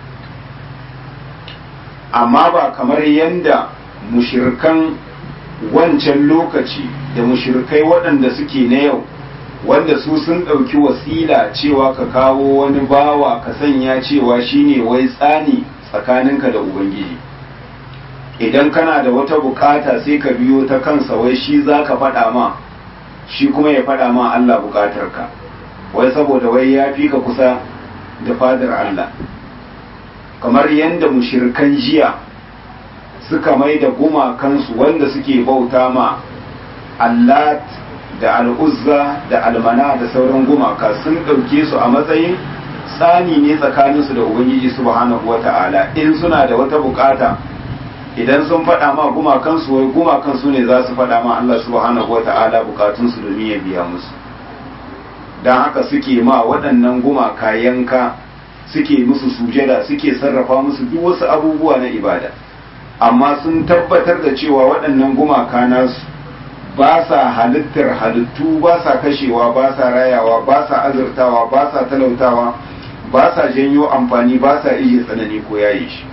amma ba kamar yanda mushirkan wancan lokaci da mushirkai waɗanda suke na yau wanda su sun ɗauki wasila cewa ka kawo wani bawa ka sanya cewa shine wai tsani tsakaninka da ubangiji idan kana da wata bukata sai ka biyo ta kansa wai shi za ka faɗa ma shi kuma ya faɗa ma Allah bukatarka wai saboda wai ya fi ka kusa da fadar Allah kamar yadda mushirkan jiya suka mai da gumakansu wanda suke bauta ma allat da al'uzza da almana da sauran gumaka sun ɗauke su a matsayin tsani ne tsakaninsu da ubangiji subhanahu wa ta'ala in suna da wata bukata idan sun faɗa ma gumakansu wai gumakansu ne za su faɗa ma Allah subhanahu wa ta'ala bukatunsu domin ya biya musu don haka suke ma waɗannan gumaka yanka suke musu sujada suke sarrafa musu duk wasu abubuwa na ibada amma sun tabbatar da cewa waɗannan gumaka nasu ba sa halittar halittu ba sa kashewa ba sa rayawa ba sa azurtawa ba sa talautawa ba sa janyo amfani ba sa iya tsanani ko yayi shi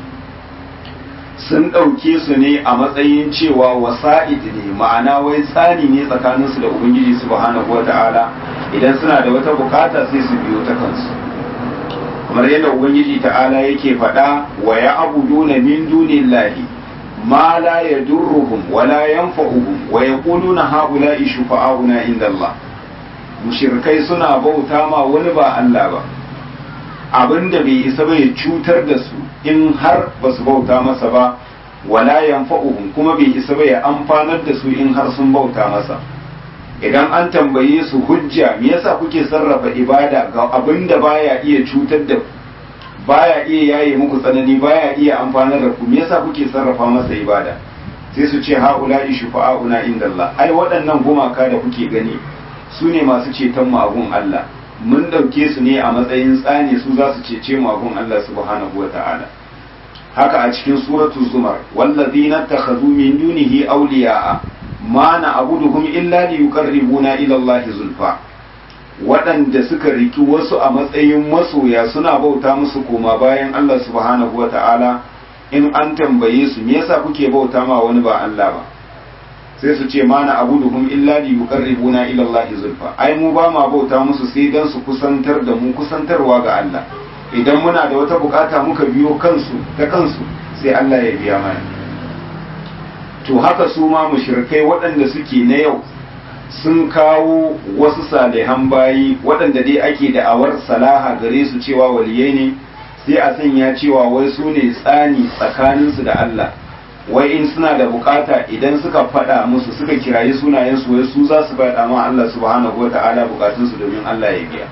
sun ɗauke su ne a matsayin cewa wasa'id ne ma'ana wai tsani ne tsakaninsu da ubangiji subhanahu wata'ala idan suna da wata bukata sai su biyo ta kansu kamar yadda ubangiji ta'ala yake faɗa wa ya abuduna min dunillahi ma la yadurruhum wa la yanfa'uhum wa yaquluna haula'i shufa'auna inda Allah mushrikai suna bauta ma wani ba Allah ba abinda bai isa ba ya cutar da su in har ba su bauta masa ba wala yanfa'uhum kuma bai isa ba ya amfanar da su in har sun bauta masa idan an tambaye su hujja me yasa kuke sarrafa ibada ga abinda baya iya cutar da baya iya yaye muku tsanani baya iya amfanar da ku me yasa kuke sarrafa masa ibada sai su ce haula'i shufa'auna inda Allah ai waɗannan gumaka da kuke gani su ne masu ceton magun Allah mun ɗauke su ne a matsayin tsani su za su cece magun Allah subhanahu wa ta'ala haka a cikin suratul zumar wallazina takhadhu min dunihi awliya'a ma na abuduhum illa li yuqarribuna ila Allah zulfa waɗanda suka riki wasu a matsayin masoya suna bauta musu koma bayan Allah subhanahu wa ta'ala in an tambaye su me yasa kuke bauta ma wani ba Allah ba sai su ce mana abuduhum illa li yuqarribuna ila Allah zulfa ai mu ba ma bauta musu sai dan su kusantar da mu kusantarwa ga Allah idan muna da wata bukata muka biyo kansu ta kansu sai Allah ya biya mana to haka su ma mushrikai waɗanda suke na yau sun kawo wasu salihan bayi waɗanda dai ake da'awar salaha gare su cewa waliyai ne sai a sanya cewa wai su ne tsani tsakaninsu da Allah wai in suna da bukata idan suka faɗa musu suka kirayi sunayensu wai su za su faɗa ma Allah subhanahu wata'ala bukatunsu domin Allah ya biya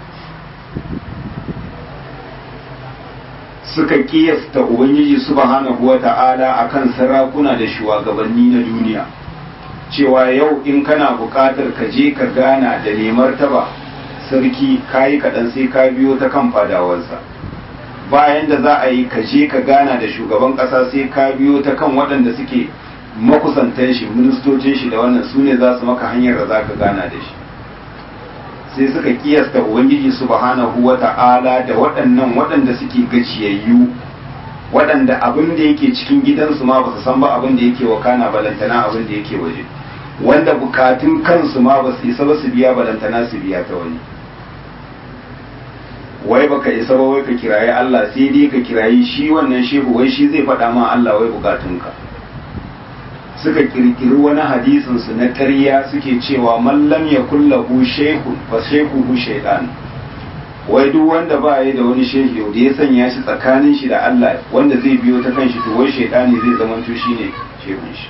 suka kiyasta ubangiji subhanahu wata'ala akan sarakuna da shugabanni na duniya cewa yau in kana bukatar ka je ka gana da nemar taba sarki kayi kaɗan sai ka biyo ta kan fadawansa bayan da za a yi ka je ka gana da shugaban ƙasa sai ka biyo ta kan waɗanda suke makusantan shi ministocin shi da wannan su ne za su maka hanyar da za ka gana da shi sai suka kiyasta ubangiji subhanahu wa ta'ala da waɗannan waɗanda suke gajiyayyu waɗanda abin da yake cikin gidansu ma ba su san ba abin da yake wakana balantana abin da yake waje wanda bukatun kansu ma ba su isa ba su biya balantana su biya ta wani wai baka isa ba wai ka kirayi Allah sai dai ka kirayi shi wannan shehu wai shi zai faɗa ma Allah wai bukatunka suka kirkiri wani hadisin su na ƙarya suke cewa mallam ya kullahu shehu fa shehu shaytan wai duk wanda ba ya da wani shehu da ya sanya shi tsakanin shi da Allah wanda zai biyo ta kan shi to wai shaytani zai zama to shine shehun shi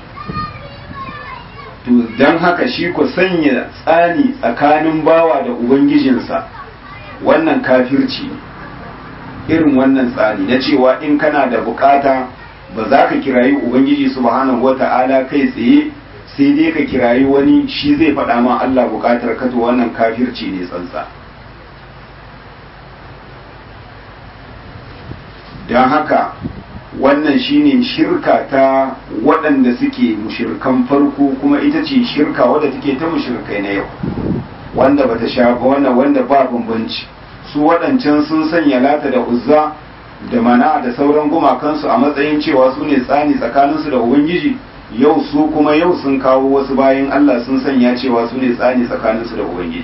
to dan haka shi ku sanya tsani tsakanin bawa da ubangijinsa wannan kafirci ne irin wannan tsari na cewa in kana da bukata ba za ka kirayi ubangiji subhanahu wata'ala kai tsaye sai dai ka kirayi wani shi zai faɗa ma Allah bukatar ka to wannan kafirci ne tsantsa don haka wannan shine shirka ta waɗanda suke mushirkan farko kuma ita ce shirka wadda take ta mushirkai na yau wanda bata shafa wannan wanda ba bambanci su waɗancan sun sanya lata da uzza da mana da sauran gumakansu a matsayin cewa su ne tsani tsakaninsu da ubangiji yau su kuma yau sun kawo wasu bayan Allah sun sanya cewa su ne tsani tsakaninsu da ubangiji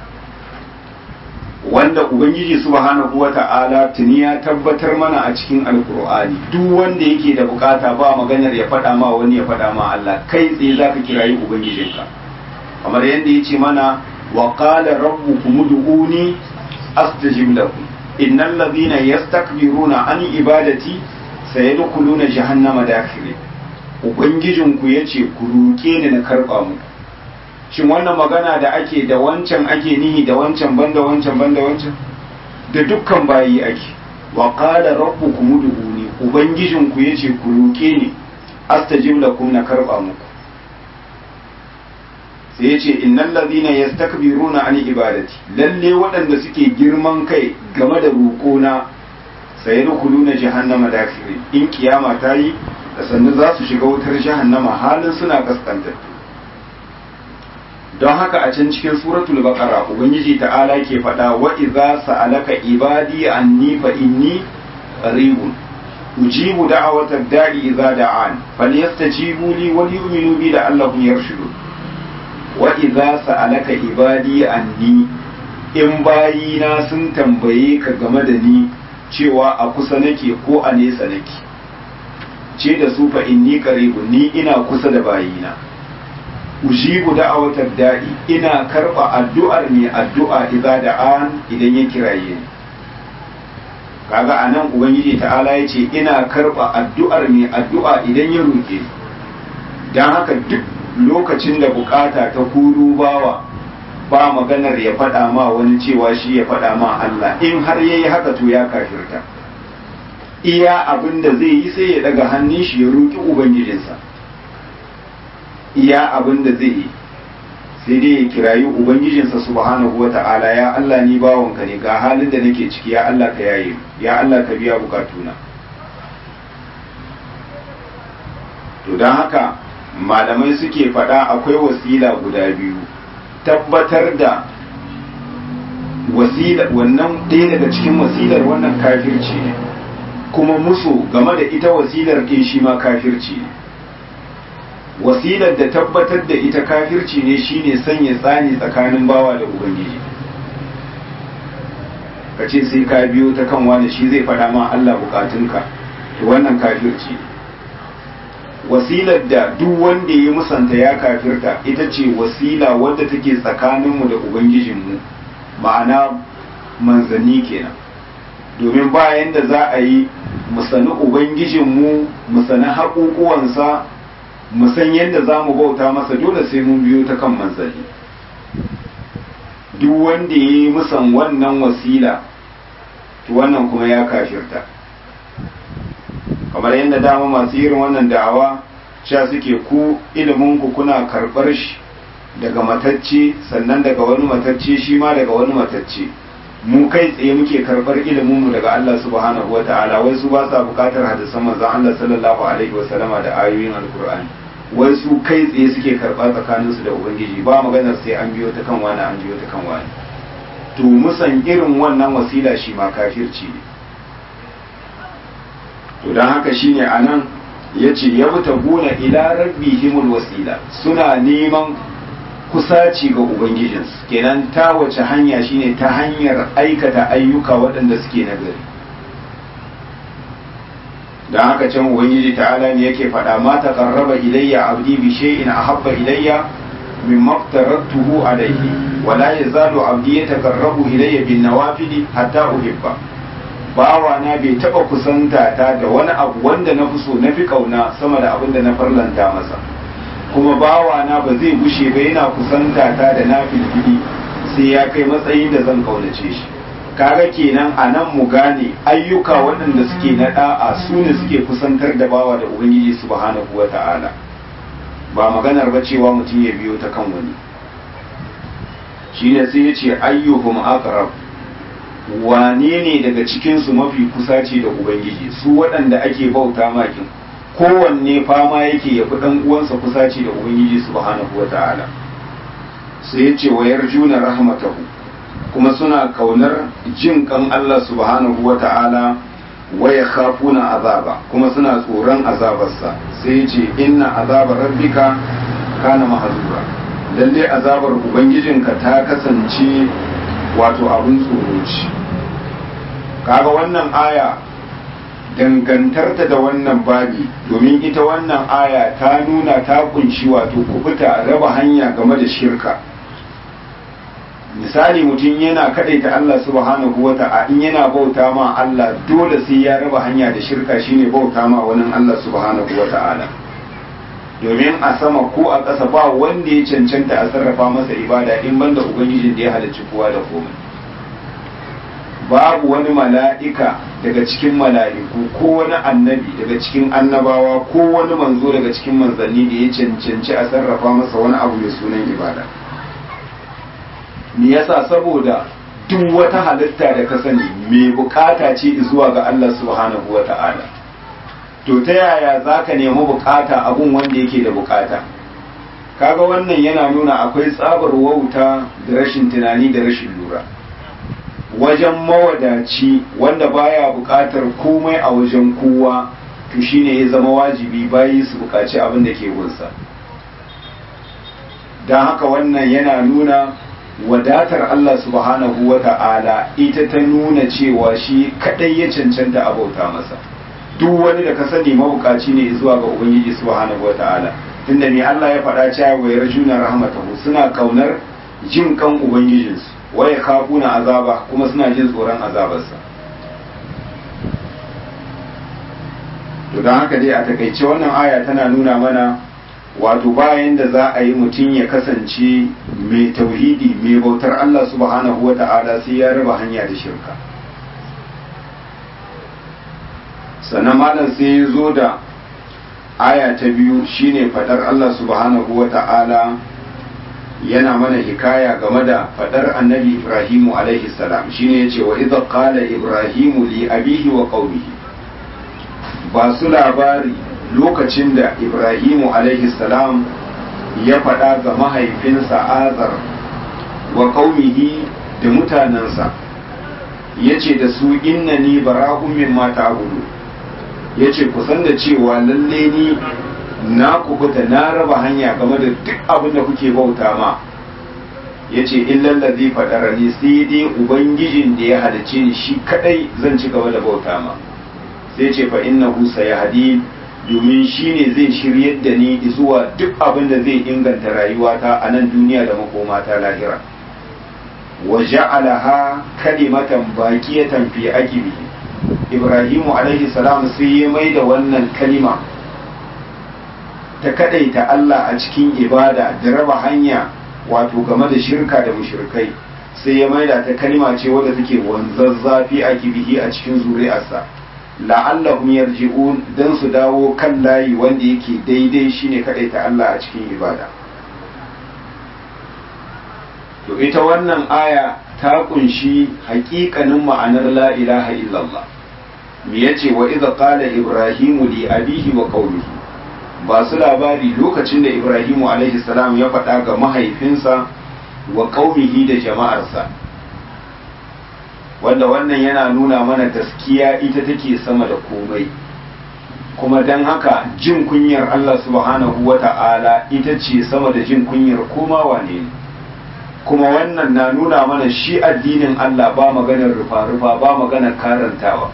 wanda ubangiji subhanahu wata'ala tuni ya tabbatar mana a cikin alkur'ani duk wanda yake da bukata ba maganar ya faɗa ma wani ya faɗa ma Allah kai tsaye zaka kirayi ubangijinka kamar yadda ya ce mana wa qala rabbukum ud'uni astajib lakum innal ladhina yastakbiruna an ibadati sayadkhuluna jahannama dakhirin ubangijinku yace ku roke ni na karba mu shin wannan magana da ake da wancan ake nihi da wancan banda wancan banda wancan da dukkan bayi ake wa qala rabbukum ud'uni ubangijinku yace ku roke ni astajib lakum na karba muku sai yace innal ladhina yastakbiruna an ibadati lalle waɗanda suke girman kai game da roƙona sayadkhuluna jahannama dakhirin in kiyama ta yi da sannu za su shiga wutar jahannama halin suna kaskantattu don haka a can cikin suratul baqara ubangiji ta'ala ke faɗa wa idza sa'alaka ibadi anni fa inni qaribun ujibu da'wata da'i idza da'an falyastajibu li wa yu'minu bi la'allahum yarshudun wa idza sa'alaka ibadi anni in bayina sun tambaye ka game da ni cewa a kusa nake ko a nesa nake ce da su fa inni qaribun ni ina kusa da bayina ujibu da'awatar da'i ina karba addu'ar ne addu'a idza da'an idan ya kiraye ni kaga anan ubangiji ta'ala ya ce ina karba addu'ar ne addu'a idan ya roke dan haka duk lokacin da bukata ta kuru bawa ba maganar ya faɗa ma wani cewa shi ya faɗa ma Allah in har yayi haka to ya kafirta iya abin da zai yi sai ya daga hannun shi ya roki ubangijinsa iya abin da zai yi sai dai ya kirayi ubangijinsa subhanahu wa ta'ala ya Allah ni bawanka ne ga halin da nake ciki ya Allah ka yaye ya Allah ka biya bukatuna to don haka malamai suke faɗa akwai wasila guda biyu tabbatar da wasila wannan ɗaya daga cikin wasilar wannan kafirci ne kuma musu game da ita wasilar ɗin shi ma kafirci ne wasilar da tabbatar da ita kafirci ne shine sanya tsani tsakanin bawa da ubangiji ka ce sai ka biyo ta kan wani shi zai faɗa ma Allah bukatunka to wannan kafirci ne wasilar da duk wanda ya musanta ya kafirta ita ce wasila wadda take tsakaninmu da ubangijinmu ma'ana manzanni kenan domin bayan da za a yi musani ubangijinmu musani haƙuƙuwansa mu san yadda za mu bauta masa dole sai mun biyo ta kan manzanni duk wanda ya yi musan wannan wasila to wannan kuma ya kafirta kamar yadda dama masu irin wannan da'awa sha suke ku iliminku kuna karɓar shi daga matacce sannan daga wani matacce shi ma daga wani matacce mu kai tsaye muke karɓar iliminmu daga Allah subhanahu wa ta'ala wai su ba sa buƙatar hadisan manzon Allah sallallahu alaihi wa sallama da ayoyin alkur'ani wai su kai tsaye suke karɓa tsakaninsu da ubangiji ba maganar sai an biyo ta kan wani an biyo ta kan wani to musan irin wannan wasila shi ma kafirci ne to don haka shine anan ya ce ya wuta gona ila rabbihimul wasila suna neman kusaci ga ubangijinsu kenan ta wace hanya shine ta hanyar aikata ayyuka waɗanda suke nagari don haka can ubangiji ta'ala ne yake faɗa ma taqarraba ilayya abdi bi shay'in ahabba ilayya mimma aftaratuhu alayhi wa la yazalu abdi yataqarrabu ilayya bin nawafili hatta uhibba bawa na bai taba kusanta ta da wani abu wanda na fi so na fi kauna sama da abin da na farlanta masa kuma bawa na ba zai gushe ba yana kusanta ta da na filfili sai ya kai matsayin da zan kaunace shi kaga kenan a nan mu gane ayyuka waɗanda suke na da'a su ne suke kusantar da bawa da ubangiji subhanahu wa ta'ala ba maganar ba cewa mutum ya biyo ta kan wani shine sai ya ce ayyuhum aqrab wane ne daga cikinsu mafi kusaci da ubangiji su waɗanda ake bauta makin kowanne fama yake ya fi ɗan uwansa kusaci da ubangiji subhanahu wa ta'ala sai ya ce wa yarjuna rahmatahu kuma suna kaunar jin kan Allah subhanahu wa ta'ala wa yakhafuna azaba kuma suna tsoron azabarsa sai ya ce inna azabar rabbika kana mahzura lalle azabar ubangijinka ta kasance wato abin tsoro ce kaga wannan aya dangantarta da wannan babi domin ita wannan aya ta nuna ta kunshi wato kubuta raba hanya game da shirka misali mutum yana kadaita Allah subhanahu wa ta'ala in yana bauta ma Allah dole sai ya raba hanya da shirka shine bauta ma wani Allah subhanahu wa ta'ala domin a sama ko a ƙasa ba wanda ya cancanta a sarrafa masa ibada in banda ubangijin da ya halarci kowa da komai babu wani mala'ika daga cikin mala'iku ko wani annabi daga cikin annabawa ko wani manzo daga cikin manzanni da ya cancanci a sarrafa masa wani abu mai sunan ibada me yasa saboda duk wata halitta da ka sani mai bukata ce zuwa ga Allah subhanahu wa ta'ala to ta yaya za ka nemi bukata abun wanda yake da bukata kaga wannan yana nuna akwai tsabar wauta da rashin tunani da rashin lura wajen mawadaci wanda baya bukatar komai a wajen kowa to shine ya zama wajibi bayi su bukaci abin da ke gunsa don haka wannan yana nuna wadatar Allah subhanahu wa ta'ala ita ta nuna cewa shi kadai ya cancanta abauta masa duk wani da ka sani mabukaci ne zuwa ga ubangiji subhanahu wa ta'ala tunda ne Allah ya faɗa cewa wa yarjuna rahmatahu suna kaunar jin kan ubangijinsu wa yakhafuna azaba kuma suna jin tsoron azabarsa to don haka dai a takaice wannan aya tana nuna mana wato bayan da za a yi mutum ya kasance mai tauhidi mai bautar Allah subhanahu wa ta'ala sai ya raba hanya da shirka sannan malam sai ya zo da aya ta biyu shine fadar Allah subhanahu wa ta'ala yana mana hikaya game da fadar annabi Ibrahimu alaihi salam shine yace wa idza qala Ibrahimu li abihi wa qaumihi ba su labari lokacin da Ibrahimu alaihi salam ya faɗa ga mahaifinsa Azar wa qaumihi da mutanensa yace da su innani bara'un mimma ta'budu yace ku san da cewa lalle ni na kubuta na raba hanya game da duk abin da kuke bauta ma ya ce illallazi faɗara ni sai dai ubangijin da ya halice ni shi kadai zan ci gaba da bauta ma sai ce fa innahu sayahdi domin shi ne zai shiryar da ni zuwa duk abin da zai inganta rayuwata a nan duniya da makomata lahira wa ja'alaha kalimatan baqiyatan fi aqibi ibrahimu alaihi salam sai ya mai da wannan kalima ta kadaita Allah a cikin ibada da raba hanya wato game da shirka da mushrikai sai ya maida ta kalma ce wadda take wanzazzafi a kibihi a cikin zuri'arsa la'allahum yarji'un dan su dawo kan layi wanda yake daidai shine kadaita Allah a cikin ibada to ita wannan aya ta kunshi haƙiƙanin ma'anar la ilaha illallah me yace wa idza qala ibrahimu li abihi wa qaumihi ba su labari lokacin da Ibrahimu alaihi salam ya faɗa ga mahaifinsa wa ƙaumihi da jama'arsa wanda wannan yana nuna mana gaskiya ita take sama da komai kuma don haka jin kunyar Allah subhanahu wa ta'ala ita ce sama da jin kunyar koma wane ne kuma wannan na nuna mana shi addinin Allah ba maganar rufa-rufa ba maganar karantawa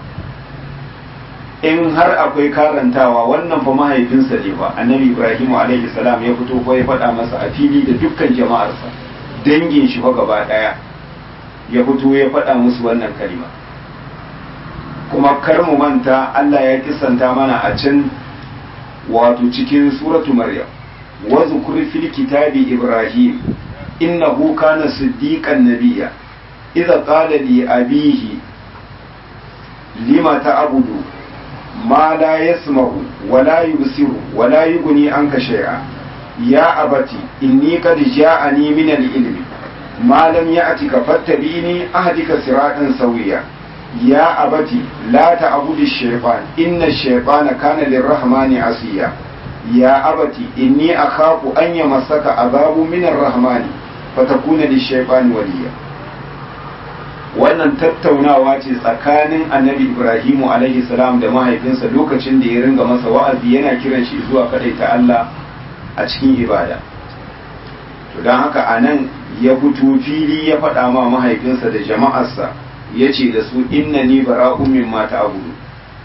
in har akwai karantawa wannan fa mahaifinsa ne ba annabi ibrahim alaihi salam ya fito ko ya faɗa masa a fili da dukkan jama'arsa dangin shi fa gaba ɗaya ya fito ya faɗa musu wannan kalima kuma kar mu manta Allah ya kisanta mana a can wato cikin suratu maryam wa zkur fil kitabi ibrahim innahu kana siddiqan nabiyya idza qala li abihi lima ta'budu ما لا يسمع ولا يبصر ولا يغني عنك شيئا يا أبتي إني قد جاءني من العلم ما لم يأتك فاتبعني أهدك صراطا سويا يا أبتي لا تعبد الشيطان إن الشيطان كان للرحمن عصيا يا أبتي إني أخاف أن يمسك عذاب من الرحمن فتكون للشيطان وليا wannan tattaunawa ce tsakanin annabi ibrahimu alaihi salam da mahaifinsa lokacin da ya ringa masa wa'azi yana kiran shi zuwa ta Allah a cikin ibada to don haka a nan ya fito fili ya faɗa ma mahaifinsa da jama'arsa ya ce da su inna ni bara'un min mata abudu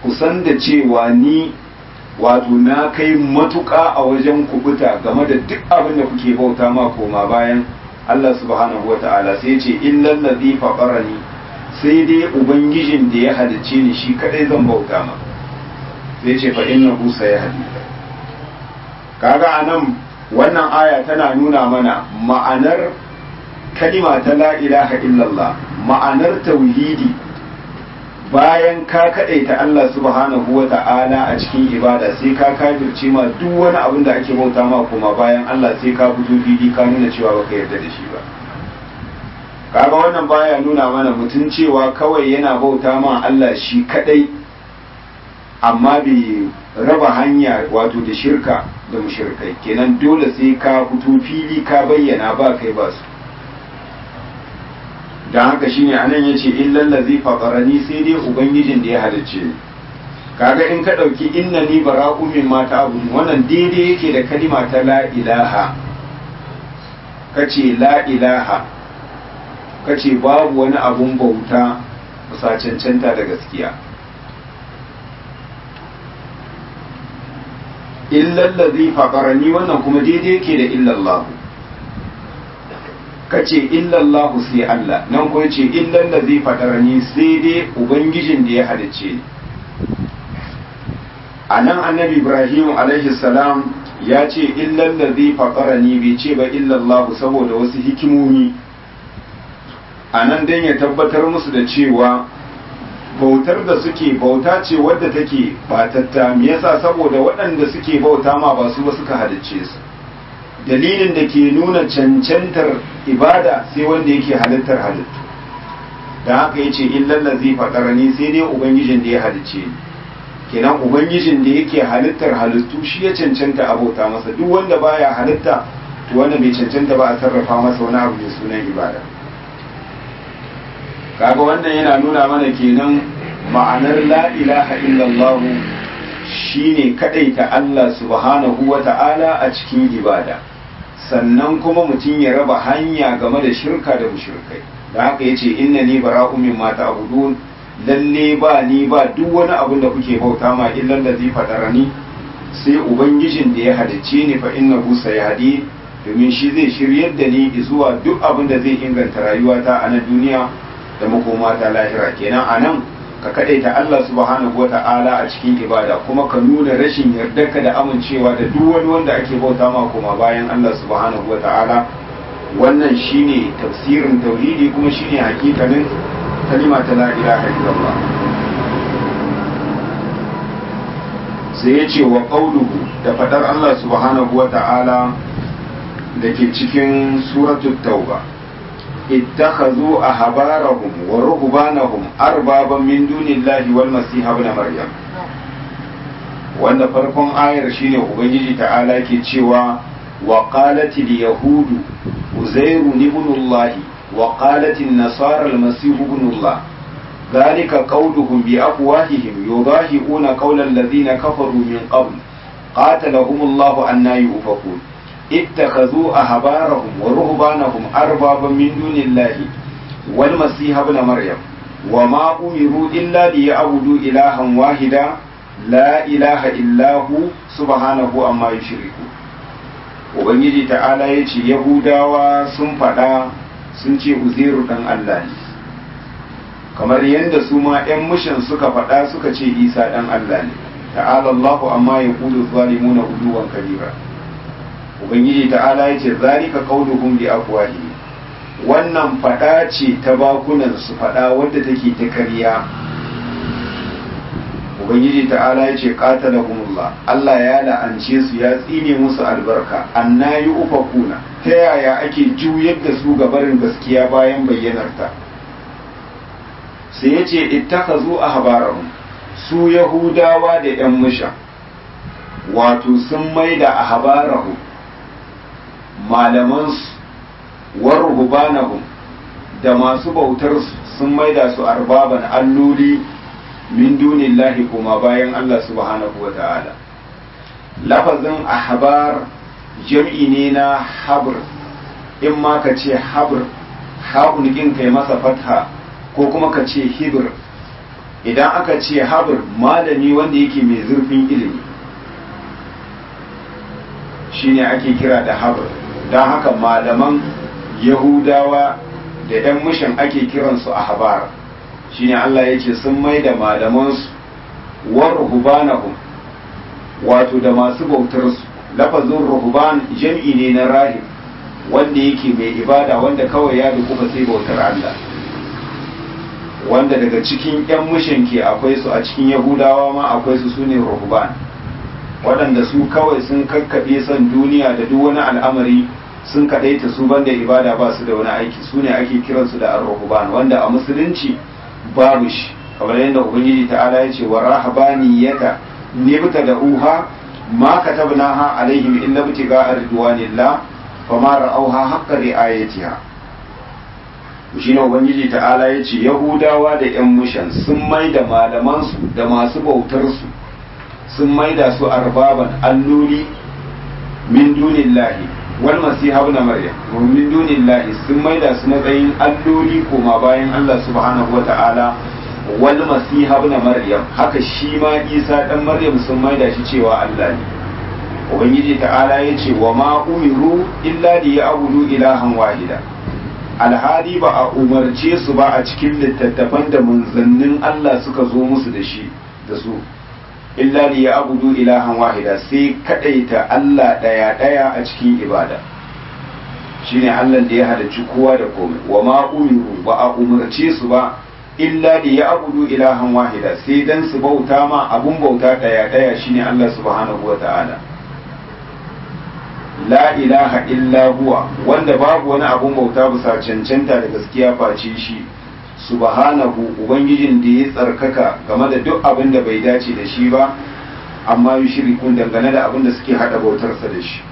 kusan da cewa ni wato na kai matuƙa a wajen kubuta game da duk abin da kuke bauta ma koma bayan Allah subhanahu wa ta'ala sai ce illal ladhi faqarani sai dai ubangijin da ya halicce ni shi kadai zan bauta ma sai ce fa innahu sayahdi kaga anan wannan aya tana nuna mana ma'anar kalima ta la ilaha illallah ma'anar tauhidi bayan ka kaɗaita Allah subhanahu wa ta'ala a cikin ibada sai ka kafirce ma duk wani abin da ake bauta ma kuma bayan Allah sai ka fito fili ka nuna cewa baka yarda da shi ba kaga wannan baya nuna mana mutum cewa kawai yana bauta ma Allah shi kadai amma bai raba hanya wato da shirka da mushirkai kenan dole sai ka fito fili ka bayyana ba kai ba su don haka shine anan yace illal ladzi faqarani sai dai ubangijin da ya halicce ni kaga in ka dauki innani bara'u mimma ta'budun wannan daidai yake da kalima ta la ilaha kace la ilaha kace babu wani abun bauta bisa cancanta da gaskiya illal ladzi faqarani wannan kuma daidai yake da illallahu kace illallahu sai Allah nan kuma ce illan da zai fadarani sai dai ubangijin da ya halicce ni a nan annabi ibrahim alaihi salam ya ce illan da zai fadarani bai ce ba illallahu saboda wasu hikimomi a nan dan ya tabbatar musu da cewa bautar da suke bauta ce wadda take batatta me yasa saboda waɗanda suke bauta ma ba su ba suka halicce su dalilin da ke nuna cancantar ibada sai wanda yake halittar halittu da haka ya ce illallazi faɗarani sai dai ubangijin da ya halicce ni kenan ubangijin da yake halittar halittu shi ya cancanta abota masa duk wanda baya halitta to wanda bai cancanta ba a sarrafa masa wani abu mai sunan ibada kaga wannan yana nuna mana kenan ma'anar la ilaha illallah shine kadaita Allah subhanahu wa ta'ala a cikin ibada sannan kuma mutum ya raba hanya game da shirka da mushrikai da haka yace innani bara'u mimma ta'budun lalle ba ni ba duk wani abin da kuke bauta ma illa allazi fatarani sai ubangijin da ya halicce ni fa innahu sayhadi domin shi zai shiryar da ni zuwa duk abin da zai inganta rayuwata a nan duniya da makoma ta lahira kenan a nan ka kadaita Allah subhanahu wa ta'ala a cikin ibada kuma ka nuna rashin yardarka da amincewa da duk wani wanda ake bauta ma kuma bayan Allah subhanahu wa ta'ala wannan shine tafsirin tauhidi kuma shine hakikanin kalima ta la ilaha illallah sai ya ce wa qauluhu da fadar Allah subhanahu wa ta'ala da ke cikin suratul tauba اتخذوا أحبارهم ورهبانهم أربابا من دون الله والمسيح ابن مريم wanda farkon ayar shine ubangiji ta'ala ke cewa wa qalat al yahud uzairu ibn allah wa qalat an nasara al masih ibn allah dhalika qawluhum bi afwahihim yudahi'una qawla alladhina kafaru min qabl qatalahum allah anna yufakun اتخذوا أحبارهم ورهبانهم أربابا من دون الله والمسيح ابن مريم وما أمروا إلا ليعبدوا إلها واحدا لا إله إلا هو سبحانه أما يشركون Ubangiji ta'ala ya ce Yahudawa sun faɗa sun ce Uzairu ɗan Allah ne, kamar yadda su ma ‘yan mushin suka faɗa suka ce Isa ɗan Allah ne, ta'ala Allahu amma ya ƙudu zalimuna uluwan kabira. ubangiji ta'ala ya ce zalika qauluhum bi afwahi wannan fada ce ta bakunan su fada wadda take ta kariya ubangiji ta'ala ya ce qatalahumullah Allah ya la'ance su ya tsine musu albarka annayi ufakuna ta yaya ake juyar da su ga barin gaskiya bayan bayyanarta sai ya ce ittakhazu ahbarahum su yahudawa da yan musha wato sun maida ahbarahum malamansu warrubanahum da masu bautar sun maida su arbaban alloli min dunillahi kuma bayan Allah subhanahu wa ta'ala lafazin ahbar jam'i ne na habr in ma ka ce habr haƙun kai masa fatha ko kuma ka ce hibr idan aka ce habr malami wanda yake mai zurfin ilimi shine ake kira da habr don haka malaman yahudawa da 'yan mushin ake kiransu a habar shine Allah ya ce sun mai da malamansu wa ruhubanahum wato da masu bautarsu lafazin ruhuban jam'i ne na rahib wanda yake mai ibada wanda kawai ya dukufa sai bautar Allah wanda daga cikin 'yan mushin ke akwai su a cikin yahudawa ma akwai su sune ruhuban waɗanda su kawai sun kakkaɓe son duniya da duk wani al'amari sun kaɗaita su banda ibada ba su da wani aiki su ne ake kiransu da ar-ruhban wanda a musulunci babu shi kamar yadda ubangiji ta'ala ya ce wa rahabaniyata nibta da uha ma katabnaha alaihim illa ibtiga ridwanillah fama ra'auha haqqa ri'ayatiha shi ne ubangiji ta'ala ya ce yahudawa da yan mushan sun mai da malamansu da masu bautarsu sun mai da su arbaban alloli min dunillahi wal masiha ibn maryam min dunillahi sun mai da su matsayin alloli koma bayan Allah subhanahu wata'ala wal masiha ibn maryam haka shi ma isa dan maryam sun mai da shi cewa Allah ne ubangiji ta'ala ya ce wa ma umiru illa li ya'budu ilahan wahida alhali ba a umarce su ba a cikin littattafan da manzannin Allah suka zo musu da shi da su illa li ya'budu ilahan wahida sai kadaita Allah daya daya a cikin ibada shine Allah da ya halarci kowa da komai wa ma umiru ba a umarce su ba illa li ya'budu ilahan wahida sai dan su bauta ma abun bauta daya daya shine Allah subhanahu wata'ala la ilaha illa huwa wanda babu wani abun bauta bisa cancanta da gaskiya face shi subhanahu ubangijin da ya tsarkaka game da duk abin da bai dace da shi ba amma yi shirikun dangane da abin da suke hada bautarsa da shi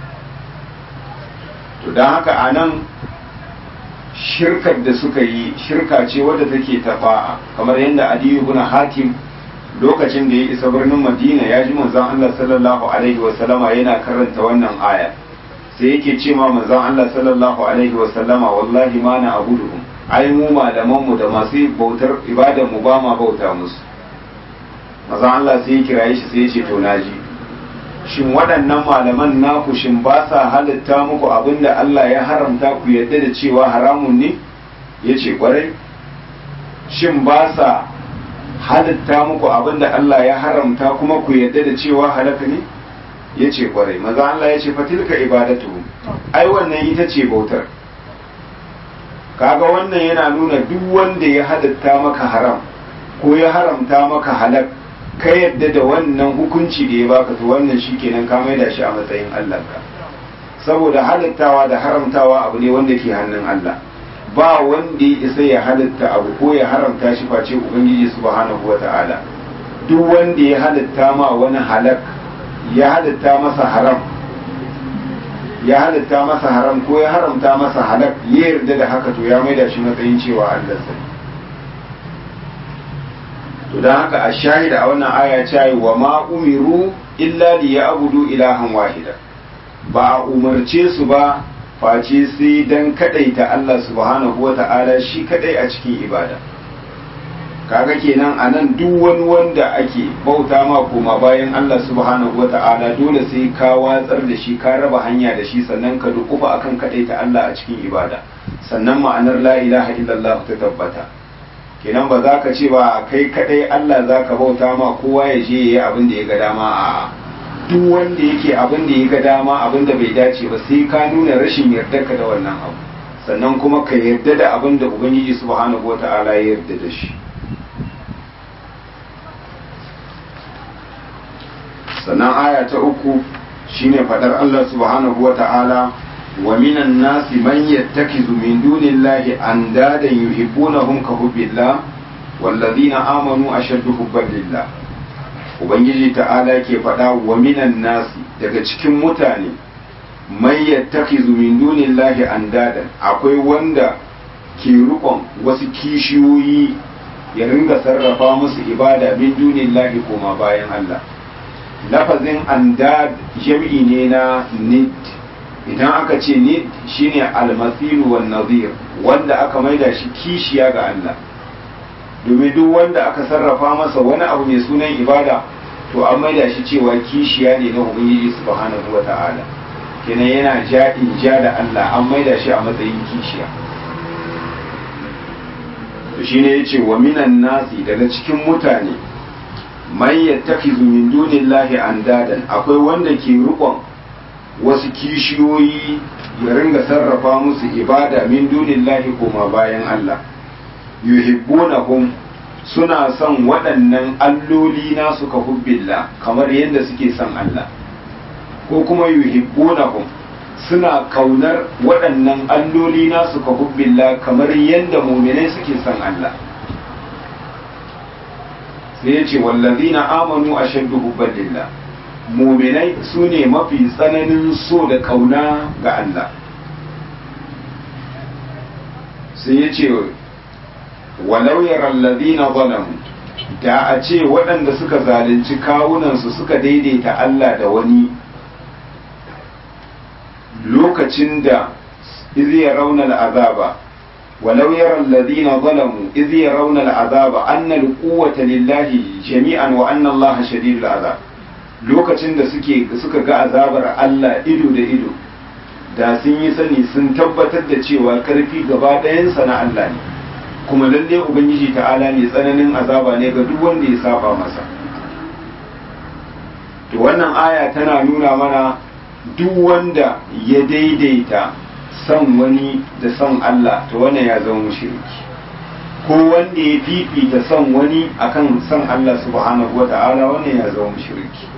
to don haka a nan shirkar da suka yi shirka ce wadda take tafa'a kamar yadda adiyu ibn hatim lokacin da ya isa birnin madina ya ji manzon Allah sallallahu alaihi wa sallama yana karanta wannan aya sai yake ce ma manzon Allah sallallahu alaihi wa sallama wallahi ma na abuduhum ai mu malaman mu da masu bautar ibadar mu ba ma bauta musu manzon Allah sai ya kiraye shi sai ya ce to naji shin waɗannan malaman naku shin ba sa halitta muku abinda Allah ya haramta ku yadda da cewa haramun ne yace kwarai shin ba sa halitta muku abin da Allah ya haramta kuma ku yadda da cewa halaka ne ya ce kwarai maza Allah ya ce fatilka ibadatu ai wannan ita ce bautar kaga wannan yana nuna duk wanda ya halitta maka haram ko ya haramta maka halak ka yadda da wannan hukunci da ya baka to wannan shikenan ka maida shi a matsayin Allah ka saboda halittawa da haramtawa abu ne wanda ke hannun Allah ba wanda ya isa ya halitta abu ko ya haramta shi face ubangiji subhanahu wata'ala duk wanda ya halitta ma wani halak ya halitta masa haram ya halitta masa haram ko ya haramta masa halak ya yarda da haka to ya maida shi matsayin cewa Allah sai to dan haka a shahida a wannan aya ce wa ma umiru illa li ya'budu ilahan wahida ba a umarce su ba face sai dan kadaita Allah subhanahu wa ta'ala shi kadai a cikin ibada kaga kenan a nan duk wani wanda ake bauta ma koma bayan Allah subhanahu wa ta'ala dole sai ka watsar da shi ka raba hanya da shi sannan ka dukufa akan kadaita Allah a cikin ibada sannan ma'anar la ilaha illallah ta tabbata kenan ba za ka ce ba kai kadai Allah za ka bauta ma kowa ya je yayi abin da ya ga dama a'a duk wanda yake abin da ya ga dama abin da bai dace ba sai ka nuna rashin yardarka da wannan abu sannan kuma ka yarda da abin da ubangiji subhanahu wata'ala ya yarda da shi sannan aya ta uku shine fadar Allah subhanahu wata'ala wa minan nasi man yattakizu min dunillahi andadan yuhibbunahum ka hubbillah wallazina amanu ashaddu hubban lillah ubangiji ta'ala ke faɗa wa minan nasi daga cikin mutane mai yattakizu min dunillahi andadan akwai wanda ke rukon wasu kishiyoyi ya ringa sarrafa musu ibada min dunillahi koma bayan Allah lafazin andad jam'i ne na nid idan aka ce nid shine almasilu wan nazir wanda aka maida shi kishiya ga Allah domin duk wanda aka sarrafa masa wani abu mai sunan ibada to an maida shi cewa kishiya ne na ubangiji subhanahu wa ta'ala kenan yana ja in ja da Allah an maida shi a matsayin kishiya to shine yace wa minan nasi daga cikin mutane man yattakizu min dunillahi andadan akwai wanda ke rukon wasu kishiyoyi ya ringa sarrafa musu ibada min dunillahi koma bayan Allah yuhibbunahum suna son waɗannan alloli nasu ka hubbillah kamar yadda suke son Allah ko kuma yuhibbunahum suna kaunar waɗannan alloli nasu ka hubbillah kamar yadda muminai suke son Allah sai ya ce wallazina amanu ashaddu hubban lillah muminai su ne mafi tsananin so da kauna ga Allah sai ya ce walau yaral ladina zalamu da a ce waɗanda suka zalunci kawunansu suka daidaita Allah da wani lokacin da izi ya raunar azaba walau yaral ladina zalamu izi ya raunar azaba annal quwwata lillahi jami'an wa anna Allah shadidul azab lokacin da suke suka ga azabar Allah ido da ido da sun yi sani sun tabbatar da cewa karfi gaba ɗayansa na Allah ne kuma lalle ubangiji ta'ala mai tsananin azaba ne ga duk wanda ya saba masa to wannan aya tana nuna mana duk wanda ya daidaita son wani da son Allah to wannan ya zama mushriki ko wanda ya fifita son wani akan son Allah subhanahu wata'ala wannan ya zama mushriki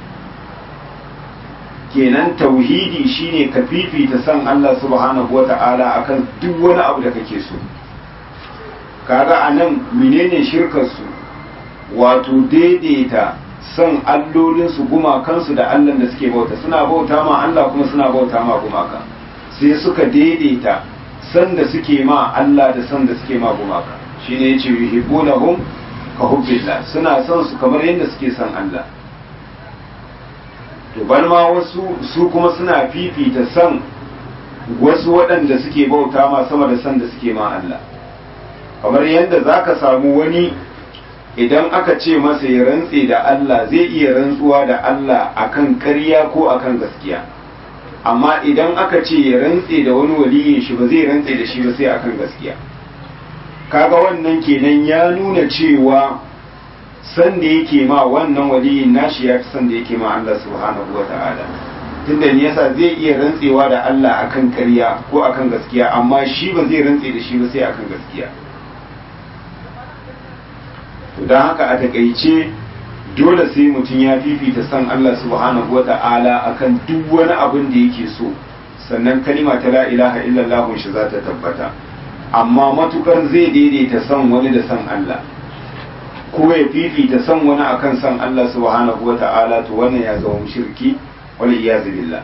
kenan tauhidi shine ka fifita son Allah subhanahu wata'ala akan duk wani abu da kake so kaga anan menene shirkar su wato daidaita son allolinsu gumakansu da Allah da suke bauta suna bauta ma Allah kuma suna bauta ma gumaka sai suka daidaita san da suke ma Allah da san da suke ma gumaka shine yace yuhibbunahum ka hubbillah suna son su kamar yadda suke son Allah to ban ma wasu su kuma suna fifita san wasu waɗanda suke bauta ma sama da san da suke ma Allah kamar yadda zaka samu wani idan aka ce masa ya rantse da Allah zai iya rantsuwa da Allah akan ƙarya ko akan gaskiya amma idan aka ce ya rantse da wani waliyin shi ba zai rantse da shi ba sai akan gaskiya kaga wannan kenan ya nuna cewa san da yake ma wannan waliyin nashi ya fi san da yake ma Allah subhanahu wa ta'ala tunda ne yasa zai iya rantsewa da Allah akan ƙarya ko akan gaskiya amma shi ba zai rantse da shi ba sai akan gaskiya to don haka a takaice dole sai mutum ya fifita san Allah subhanahu wa ta'ala akan duk wani abin da yake so sannan kalima ta la ilaha illallah shi za ta tabbata amma matukar zai daidaita san wani da san Allah ko ya fifita san wani akan san Allah subhanahu wa ta'ala to wannan ya zama shirki wal iyazu billah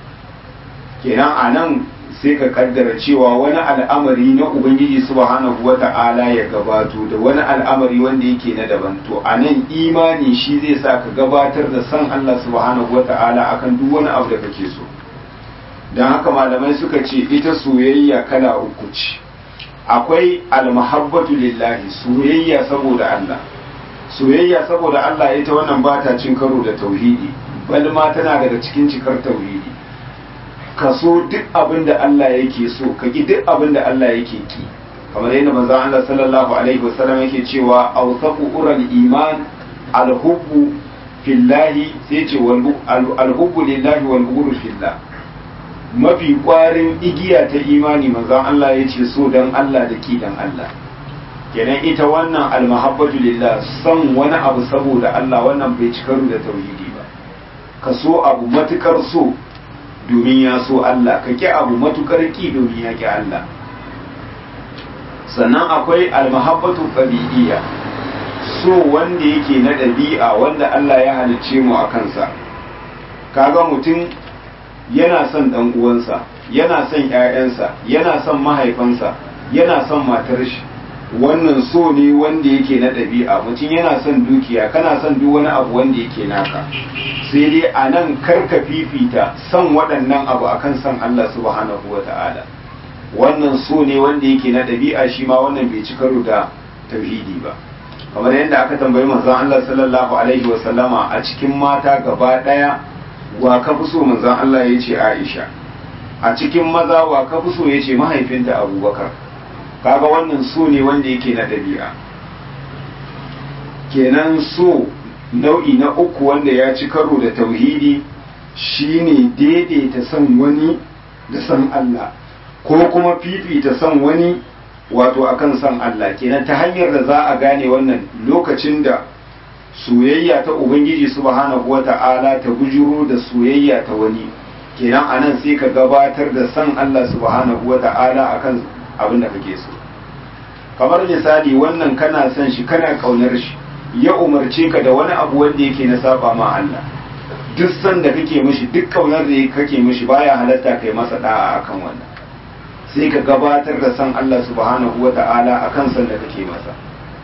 kenan anan sai ka kaddara cewa wani al'amari na ubangiji subhanahu wa ta'ala ya gabato da wani al'amari wanda yake na daban to a nan imani shi zai sa ka gabatar da san Allah subhanahu wa ta'ala akan duk wani abu da kake so don haka malamai suka ce ita soyayya kala uku ce akwai almahabbatu lillahi soyayya saboda Allah soyayya saboda Allah ita wannan ba ta cin karo da tauhidi bal ma tana daga cikin cikar tauhidi ka so duk abin da Allah yake so ka ki duk abin da Allah yake ki kamar yadda manzon Allah sallallahu alaihi wasallam yake cewa awsaqu ural iman alhubbu fillahi sai ce alhubbu lillahi wal bughdu fillah mafi kwarin igiya ta imani manzon Allah ya ce so dan Allah da ki dan Allah kenan ita wannan almahabbatu lillah son wani abu saboda Allah wannan bai cikaru da tauhidi ba ka so abu matukar so domin ya so Allah ka ki abu matukar ki domin ya ki Allah sannan akwai almahabbatu tabi'iyya so wanda yake na ɗabi'a wanda Allah ya halicce mu a kansa kaga mutum yana son ɗan uwansa yana son ƴaƴansa yana son mahaifansa yana son matar shi wannan so ne wanda yake na ɗabi'a mutum yana son dukiya kana son duk wani abu wanda yake naka sai dai a nan karka fifita son waɗannan abu akan son Allah subhanahu wa ta'ala wannan so ne wanda yake na ɗabi'a shi ma wannan bai ci karo da tauhidi ba kamar yadda aka tambayi manzon Allah sallallahu alaihi wa sallama a cikin mata gaba daya wa ka fi so manzon Allah ya ce Aisha a cikin maza wa ka fi so ya ce mahaifinta Abubakar kaga wannan so ne wanda yake na ɗabi'a kenan so nau'i na uku wanda ya ci karo da tauhidi shine daidaita son wani da son Allah ko kuma fifita son wani wato akan son Allah kenan ta hanyar da za a gane wannan lokacin da soyayya ta ubangiji subhanahu wata'ala ta bujuro da soyayya ta wani kenan anan sai ka gabatar da son Allah subhanahu wata'ala akan abin da kake so kamar misali wannan kana son shi kana kaunar shi ya umarce ka da wani abu wanda yake na saba ma Allah duk san da kake mishi duk kaunar da kake mishi baya halatta kai masa da'a akan wannan sai ka gabatar da san Allah subhanahu wata'ala akan san da kake masa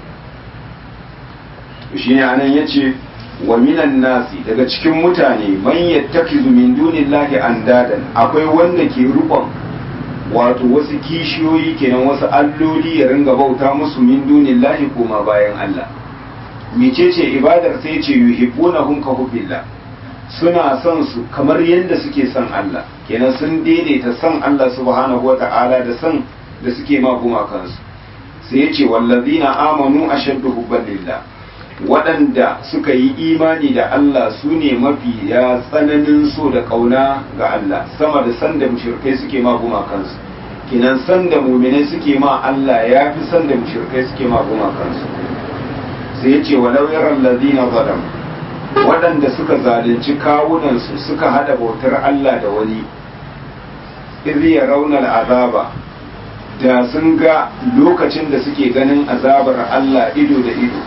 shi ne anan yace wa minan nasi daga cikin mutane man yattakizu min dunillahi andadan akwai wanda ke rubon wato wasu kishiyoyi kenan wasu alloli ya ringa bauta musu min dunillahi koma bayan Allah mecece ibadar sai ce yuhibbunahum ka hubbillah suna son su kamar yadda suke son Allah kenan sun daidaita son Allah subhanahu wata'ala da son da suke ma gumakansu sai ya ce wallazina amanu ashaddu hubban lillah waɗanda suka yi imani da Allah su ne mafi ya tsananin so da ƙauna ga Allah sama da san da mushrikai suke ma gumakansu kenan san da muminai suke ma Allah ya fi san da mushrikai suke ma gumakansu sai ya ce walau yaran ladina zalam waɗanda suka zalunci kawunansu suka hada bautar Allah da wani izi ya raunar azaba da sun ga lokacin da suke ganin azabar Allah ido da ido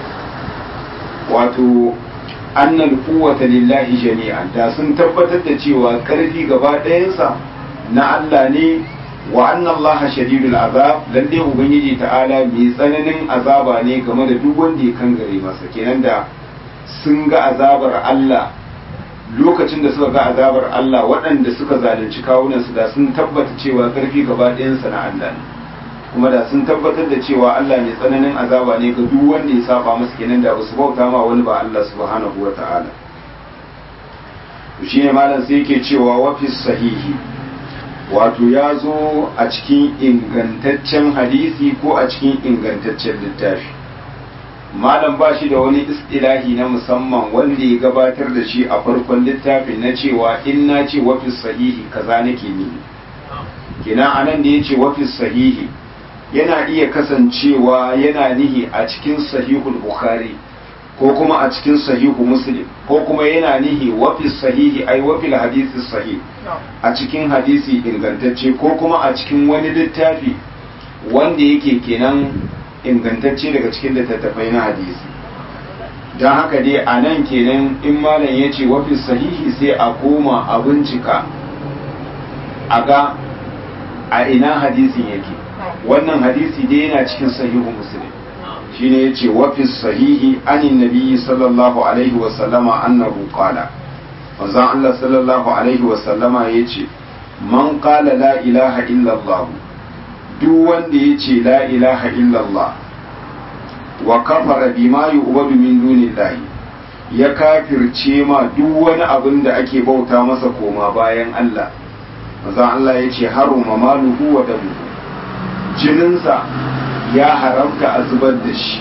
wato annal quwwata lillahi jami'an da sun tabbatar da cewa karfi gaba ɗayansa na Allah ne wa anna Allah shadidul azab lalle ubangiji ta'ala mai tsananin azaba ne game da duk wanda ya kangare masa kenan da sun ga azabar Allah lokacin da suka ga azabar Allah waɗanda suka zalunci kawunansu da sun tabbata cewa karfi gaba ɗayansa na Allah ne kuma da sun tabbatar da cewa Allah mai tsananin azaba ne ga duk wanda ya saba masa kenan da basu bauta ma wani ba Allah subhanahu wa ta'ala shi ne malam sai yake cewa wafis sahihi wato ya zo a cikin ingantaccen hadisi ko a cikin ingantaccen littafi malam ba shi da wani istilahi na musamman wanda ya gabatar da shi a farkon littafin na cewa in na ce wafis sahihi kaza nake ni kina anan da ya ce wafis sahihi yana iya kasancewa yana nihi a cikin sahihul bukhari ko kuma a cikin sahihu muslim ko kuma yana nihi wafis sahihi ai wafil hadisi sahih a cikin hadisi ingantacce ko kuma a cikin wani littafi wanda yake kenan ingantacce daga cikin littattafai na hadisi don haka dai a nan kenan in malam ya ce wafis sahihi sai a koma a bincika a ga a ina hadisin yake wannan hadisi dai yana cikin sahihu muslim shine yace wa fi sahihi anin nabiyyi sallallahu alaihi wa sallama annahu qala manzon Allah sallallahu alaihi wa sallama yace man qala la ilaha illa Allah duk wanda yace la ilaha illa Allah wa kafara bima yu'badu min dunillahi ya kafirce ma duk wani abin da ake bauta masa koma bayan Allah manzon Allah yace haruma maluhu wa damuhu jininsa ya haramta a zubar da shi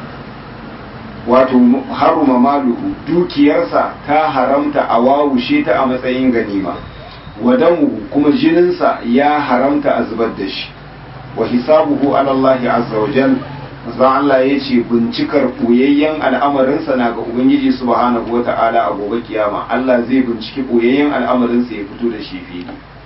wato haruma maluhu dukiyarsa ta haramta a wawushe ta a matsayin ganima wadamu kuma jininsa ya haramta a zubar da shi wa hisabuhu ala Allah azza wa jal Allah ya ce bincikar ɓoyayyen al'amarinsa na ga Ubangiji subhanahu wa ta'ala a gobe kiyama Allah zai binciki ɓoyayyen al'amarinsa ya fito da shi fili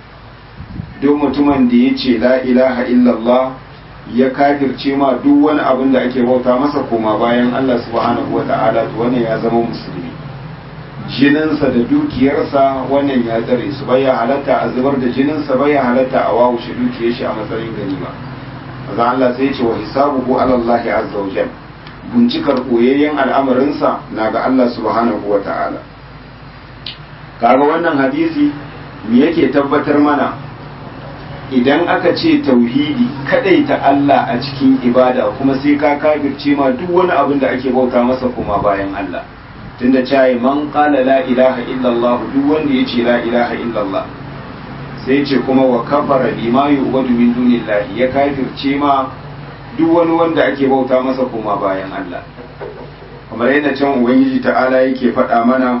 duk mutumin da ya ce la ilaha illallah ya kafirce ma duk wani abin da ake bauta masa koma bayan Allah subhanahu wa ta'ala to wannan ya zama musulmi jininsa da dukiyarsa wannan ya tsare su bai halatta a zubar da jininsa bai halatta a wawushe dukiyar shi a matsayin ganima maza Allah sai ce wa hisabuhu ala Allah azza wa jal bincikar koyayyen al'amarinsa na ga Allah subhanahu wa ta'ala kaga wannan hadisi me yake tabbatar mana idan aka ce tauhidi ta Allah a cikin ibada kuma sai ka kafirce ma duk wani abin da ake bauta masa kuma bayan Allah tunda cewa man qala la ilaha illallah duk wanda yace la ilaha illallah sai ce kuma wa kafara bima yu'badu min dunillahi ya kafirce ma duk wani wanda ake bauta masa kuma bayan Allah kamar yadda can ubangiji ta'ala yake faɗa mana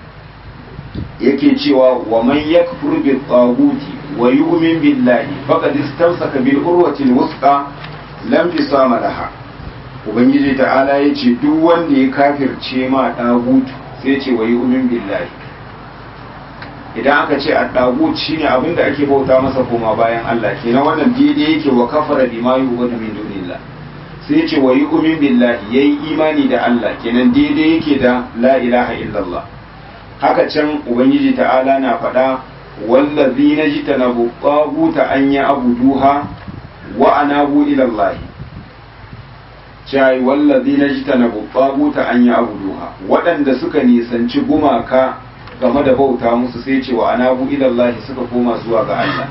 yake cewa wa man yakfur bi taghuti wa yu'min billahi faqad istamsaka bil urwati al wusqa lam fisama laha ubangiji ta'ala yace duk wanda ya kafirce ma dagutu sai ce wa yu'min billahi idan aka ce at-tagut shine abin da ake bauta masa koma bayan Allah kenan wannan daidai yake wa kafara bima yu'badu min dunillah sai ce wa yu'min billahi yayi imani da Allah kenan daidai yake da la ilaha illallah haka can ubangiji ta'ala na faɗa wallazi na ji tanabu ta an yi abuduha wa anabu ilallahi cai wallazi na ji tanabu ta an yi abuduha waɗanda suka nisanci gumaka game da bauta musu sai ce wa anabu ilallahi suka koma zuwa ga Allah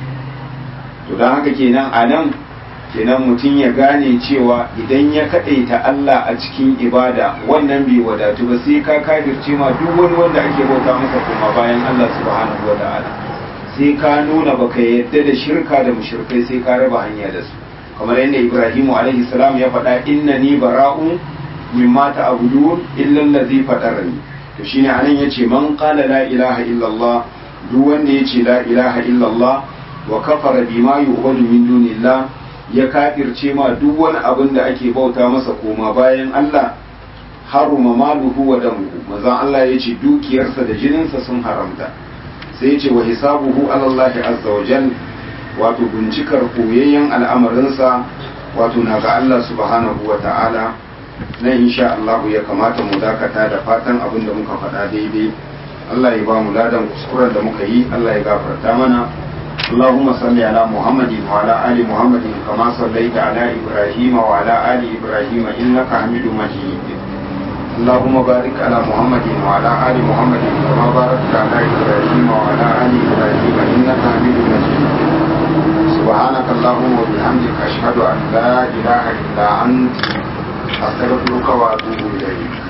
to don haka kenan a nan kenan mutum ya gane cewa idan ya kaɗaita Allah a cikin ibada wannan bai wadatu ba sai ka kafirce ma duk wani wanda ake bauta masa kuma bayan Allah subhanahu wa ta'ala sai ka nuna baka yadda da shirka da mushrikai sai ka raba hanya da su kamar yadda Ibrahim alaihi salam ya faɗa innani bara'un mimma ta'budun illa allazi fatarani to shine anan yace man qala la ilaha illallah duk wanda yace la ilaha illallah wa kafara bima yu'badu min dunillah ya kafirce ma duk wani abin da ake bauta masa koma bayan Allah haruma maluhu wa damuhu manzon Allah ya ce dukiyarsa da jininsa sun haramta sai ya ce wa hisabuhu ala Allah azza wa jal wato bincikar koyayyen al'amarinsa wato na ga Allah subhanahu wa ta'ala nan insha Allah ya kamata mu dakata da fatan abin da muka faɗa daidai Allah ya ba mu ladan kuskuren da muka yi Allah ya gafarta mana اللهم صل على محمد وعلى آل محمد كما صليت على إبراهيم وعلى آل إبراهيم إنك حميد مجيد اللهم بارك على محمد وعلى آل محمد كما باركت على إبراهيم وعلى آل إبراهيم إنك حميد مجيد سبحانك اللهم وبحمدك أشهد أن لا إله إلا أنت أستغفرك وأتوب إليك